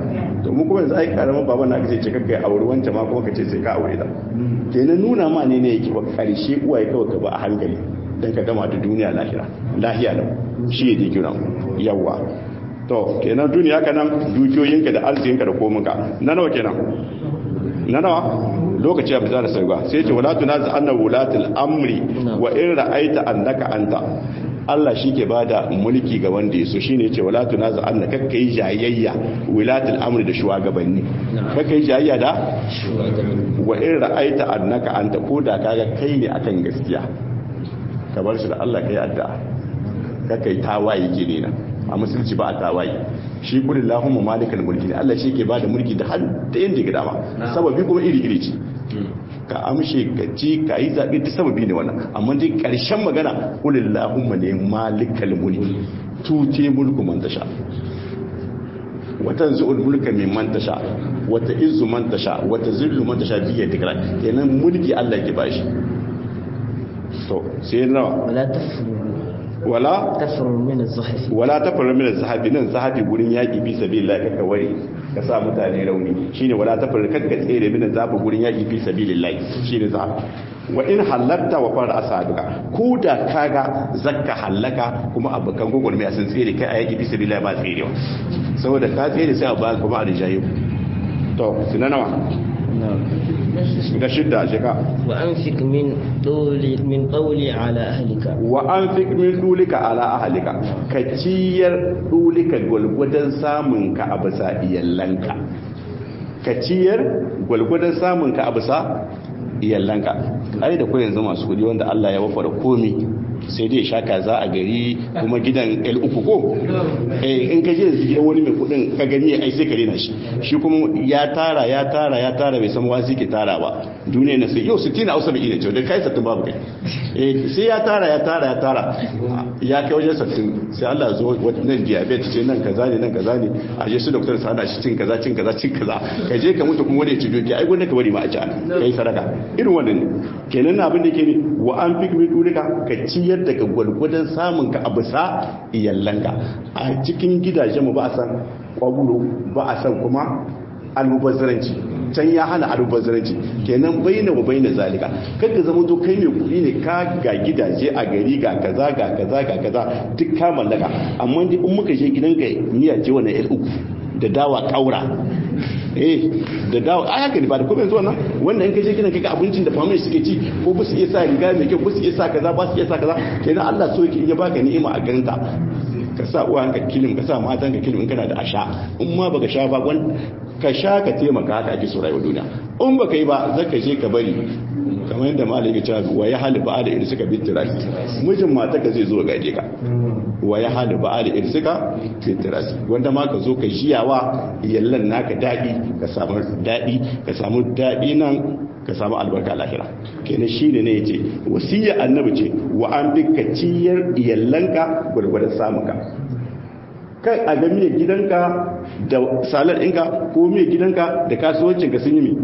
to mu kuma yanzu ai karamin baban na kace ce kakka aure wancan ma kuma kace sai ka aure ta kenan nuna ma ne ne yake ba karshe uwaye kawai ka ba a hankali dan ka gama da duniya lahira lahiya da shi ne kira yawa to kenan duniya kanan dukiyoyinka da arzikinka da kominka na nawa kenan na nawa lokaci ya fita da sauka sai ce wala tunazi anna wulatul amri wa in ra'aita annaka anta Allah shi ke bada mulki ga wanda yaso shine ce wala tunazi anna kakkai jayayya wulatul amri da shugabanni kakkai jayayya da wa in ra'aita annaka anta ko da kaga kai ne akan gaskiya ka bar shi da Allah kai addu'a kakkai tawaye ke ne a musulunci ba a tawaye shi kudin lahumma malikal mulki ne Allah shi ke bada mulki da har da yanda ga dama sababi kuma iri iri ce ka amshe ka ci ka yi zaɓe ta sababi ne wannan amma dai ƙarshen magana kudin lahumma ne malikal mulki tute mulku man tasha watan zu'ul mulka min man tasha wata izzu man tasha wata zillu man tasha biya dikra kenan mulki Allah ke bashi to sai nawa wala tafuru wala tafuru min az-zuhfi wala tafar min zahabi nan zahabi gurin yaki fi sabilillah kaka ware ka sa mutane rauni shine wala tafar kaka tsere min zahabi gurin yaki fi sabilillah shine zahabi wa in halatta wa fara asaduka ko da kaga zakka halaka kuma abukan gogol mai sun tsere kai a yaki fi sabilillah ba tserewa saboda ka tsere sai a ba kuma a rijayu to sinanawa ga shidda shika وأنفق من طول من طولي على أهلك wa an fi min dulika ala ahalika ka ciyar dulika gwalgwadon samun ka a bisa iyallanka ka ciyar gwalgwadon samun ka a bisa iyallanka ai da ko yanzu masu kudi wanda Allah ya wafara komi sai dai sha kaza a gari kuma gidan L uku ko eh in ka je yanzu gidan wani mai kudin ka gani ai sai ka rena shi shi kuma ya tara ya tara ya tara bai san wasi ke tara ba duniya na sai yau 60 a usa bai ina ce da kai sattin babu kai eh sai ya tara ya tara ya tara ya kai wajen sattin sai Allah zo nan diabetes ce nan kaza ne nan kaza ne a je su doctor sa hana shi cin kaza cin kaza cin kaza ka je ka mutu kuma wani ya ci doki ai gwanda ka bari ma a ci ana kai sadaka irin wannan ne kenan abin da ke ne wa an fi kuma durika ka ciyar daga gwalgwadon samun ka a bisa iyallanka a cikin gidajen mu ba a san kwabulo ba a san kuma almubazzaranci can ya hana almubazzaranci kenan bayyana wa bayyana zalika kada zama to kai mai kuɗi ne ka ga gidaje a gari ga kaza ga kaza ga kaza duk ka mallaka amma in muka je gidanka miya ce wannan yan uku da dawa kaura eh da dawa a haka ne ba da kuma yanzu wannan wannan in ka je gidan kaga abincin da family suke ci ko ba su iya sa riga mai kyau ba su iya sa kaza ba su iya sa kaza kenan Allah so yake in ya baka ni'ima a ganta ka sa uwan ka kilim ka sa matan ka kilim in kana da asha in ma baka sha ba wan ka sha ka taimaka haka ake so rayuwar duniya in baka yi ba zaka je ka bari kamar yadda malami ya ce wa ya hali ba'a da irin suka bittirasi mijin mata ka zai zo gaje ka wa ya hali ba'a da irin suka bittirasi wanda ma ka zo ka jiyawa yallan naka daɗi ka samu daɗi ka samu daɗi nan ka samu albarka lahira kenan shi ne ya ce wasiyya annabi ce wa an bi ka ciyar iyallanka gwargwadon samunka kai a ga miyar gidanka da salar ɗinka ko miyar gidanka da kasuwancinka sun yi mi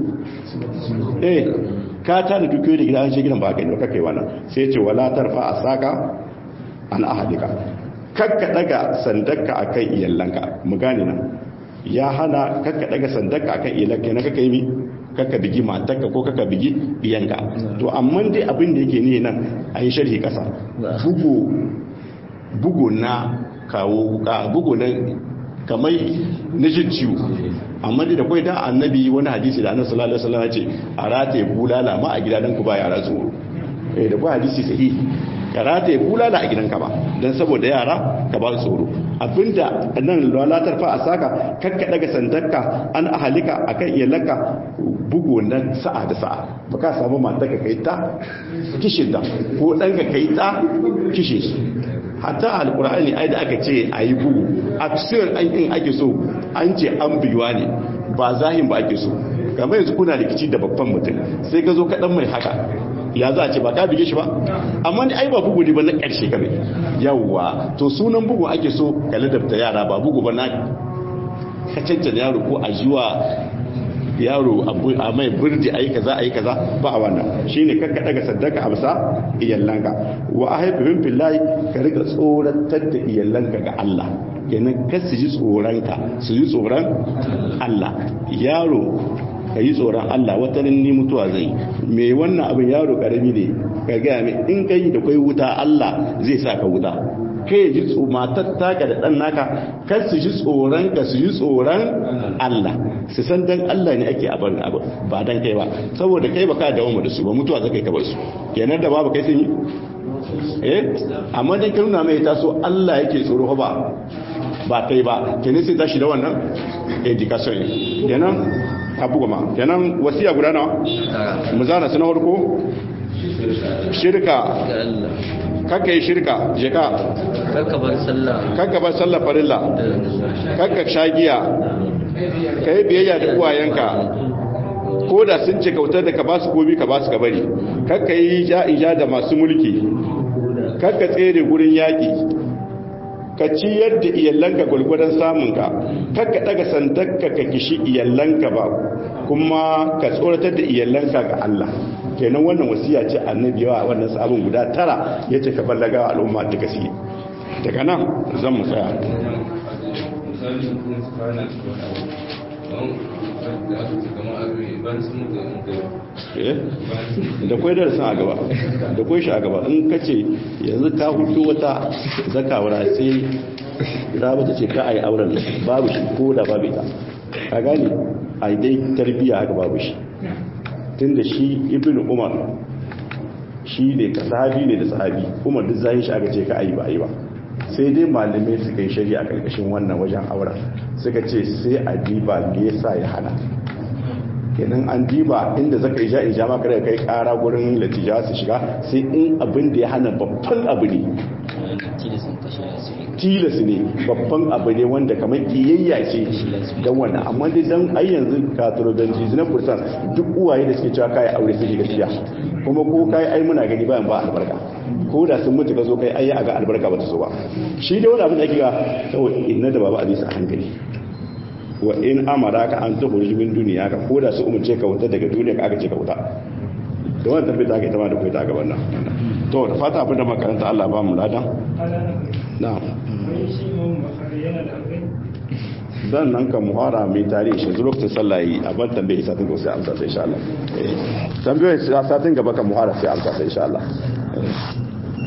eh ka ta da dukiyoyi da gidan gidan ba ka yi ba kai wannan sai ce wala tarfa a saka an ahadika kakka daga sandarka akan iyallanka mu gane nan ya hana kakka daga sandarka akan iyallanka na kakka yi mi kakka bigi matarka ko kakka bigi diyanka to amma dai abin da yake ne nan a yi sharhi kasa bugu bugu na kawo ka bugu na kamar na jin ciwo amma da kwai da annabi wani hadisi da annabi sallallahu alaihi wasallam ya ce a rataye bulala ma a gidan ku ba yara tsoro eh da kwai hadisi sahihi ka rataye bulala a gidanka ba dan saboda yara ka ba su tsoro abinda nan lalatar fa a saka kakka daga sandarka an ahalika akan iyalanka bugu na sa'a da sa'a ba ka samu mata ka kai ta kishin da ko dan ka kai ta kishe shi hatta alkur'ani ai da aka ce a yi bugu aksiyar aikin ake so an ce an biyuwa ne ba zahin ba ake so kamar yanzu kuna rikici da babban mutum sai ka zo kaɗan mai haka ya za a ce ba ka bige shi ba amma ni ai ba bugu ne ba na ƙarshe kame yawwa to sunan bugu ake so ka ladabta yara ba bugu ba na ka cancana yaro ko a jiwa yaro a mai burji ayi kaza ayi kaza ba a wannan shine kakka daga saddaka a bisa iyallanka wa ahaibihim billahi ka riga tsoratar da iyallanka ga Allah kenan kar su ji tsoronka su ji tsoron Allah yaro ka yi tsoron Allah wata ni mutuwa zai mai wannan abin yaro karami ne ka gaya mai in kai da kai wuta Allah zai sa ka wuta kai ji matar taka da dan naka kar su ji tsoron ka su ji tsoron Allah su san dan Allah ne ake abin abu ba dan kai ba saboda kai baka dawo da su ba mutuwa zai ka bar su kenan da babu kai sun yi eh amma dan kai nuna mai taso Allah yake tsoro ba ba kai ba kenan sai tashi da wannan education kenan abu goma kenan wasiya guda nawa mu zana su na farko shirka kakka yi shirka jika kakka bar sallah kakka bar sallah farilla kakka shagiya ka yi biyayya da uwayenka ko da sun ce kautar da ka ba su gobi ka ba su ka bari kakka yi ja'ija da masu mulki kakka tsere gurin yaƙi ka ciyar da iyalanka gwargwadon samunka kakka daga sandarka ka kishi iyalanka ba kuma ka tsoratar da iyalanka ga Allah kenan wannan wasiya ce annabi wa wannan sabon guda tara yace ka ballaga al'umma ta kasi daga nan zan mu tsaya da kwai darasin a gaba da kwai shi a gaba in ka ce yanzu ka hutu wata zakawara sai rabu ta ce ka a yi auren babu shi ko da babu ita ka gani a yi dai tarbiyya haka babu shi tun da shi ibn umar shi ne ka sahabi ne da sahabi umar duk zai shi aka ce ka a yi ba a yi ba sai dai malamai suka yi shari'a a ƙarƙashin wannan wajen auren suka ce sai a diba me yasa ya hana kenan an diba inda zaka ija ija maka da kai kara gurin latija su shiga sai in abin da ya hana babban abu ne tilas ne babban abu ne wanda kamar kiyayya ce don wannan amma dai dan ai yanzu katrobenji na kursan duk uwaye da suke cewa kai aure suke gaskiya kuma ko kai ai muna gani bayan ba albarka ko da sun mutu ka zo kai ai ga albarka ba ta so ba shi dai wani abin da ake ga kawai inna da baba hadisi a hankali wa in amara ka an tuhu min duniya ka ko da su umarce ka wuta daga duniya ka aka ce ka wuta da wannan tabbata aka ita ma da kai ta gaban nan to da fata abin da makaranta Allah ba mu ladan na'am dan nan kan muhara mai tarihi shi zuwa lokacin sallah yi a ban tambaye satin gaba sai amsa sai insha Allah tambayoyin satin gaba kan muhara sai amsa sai insha Allah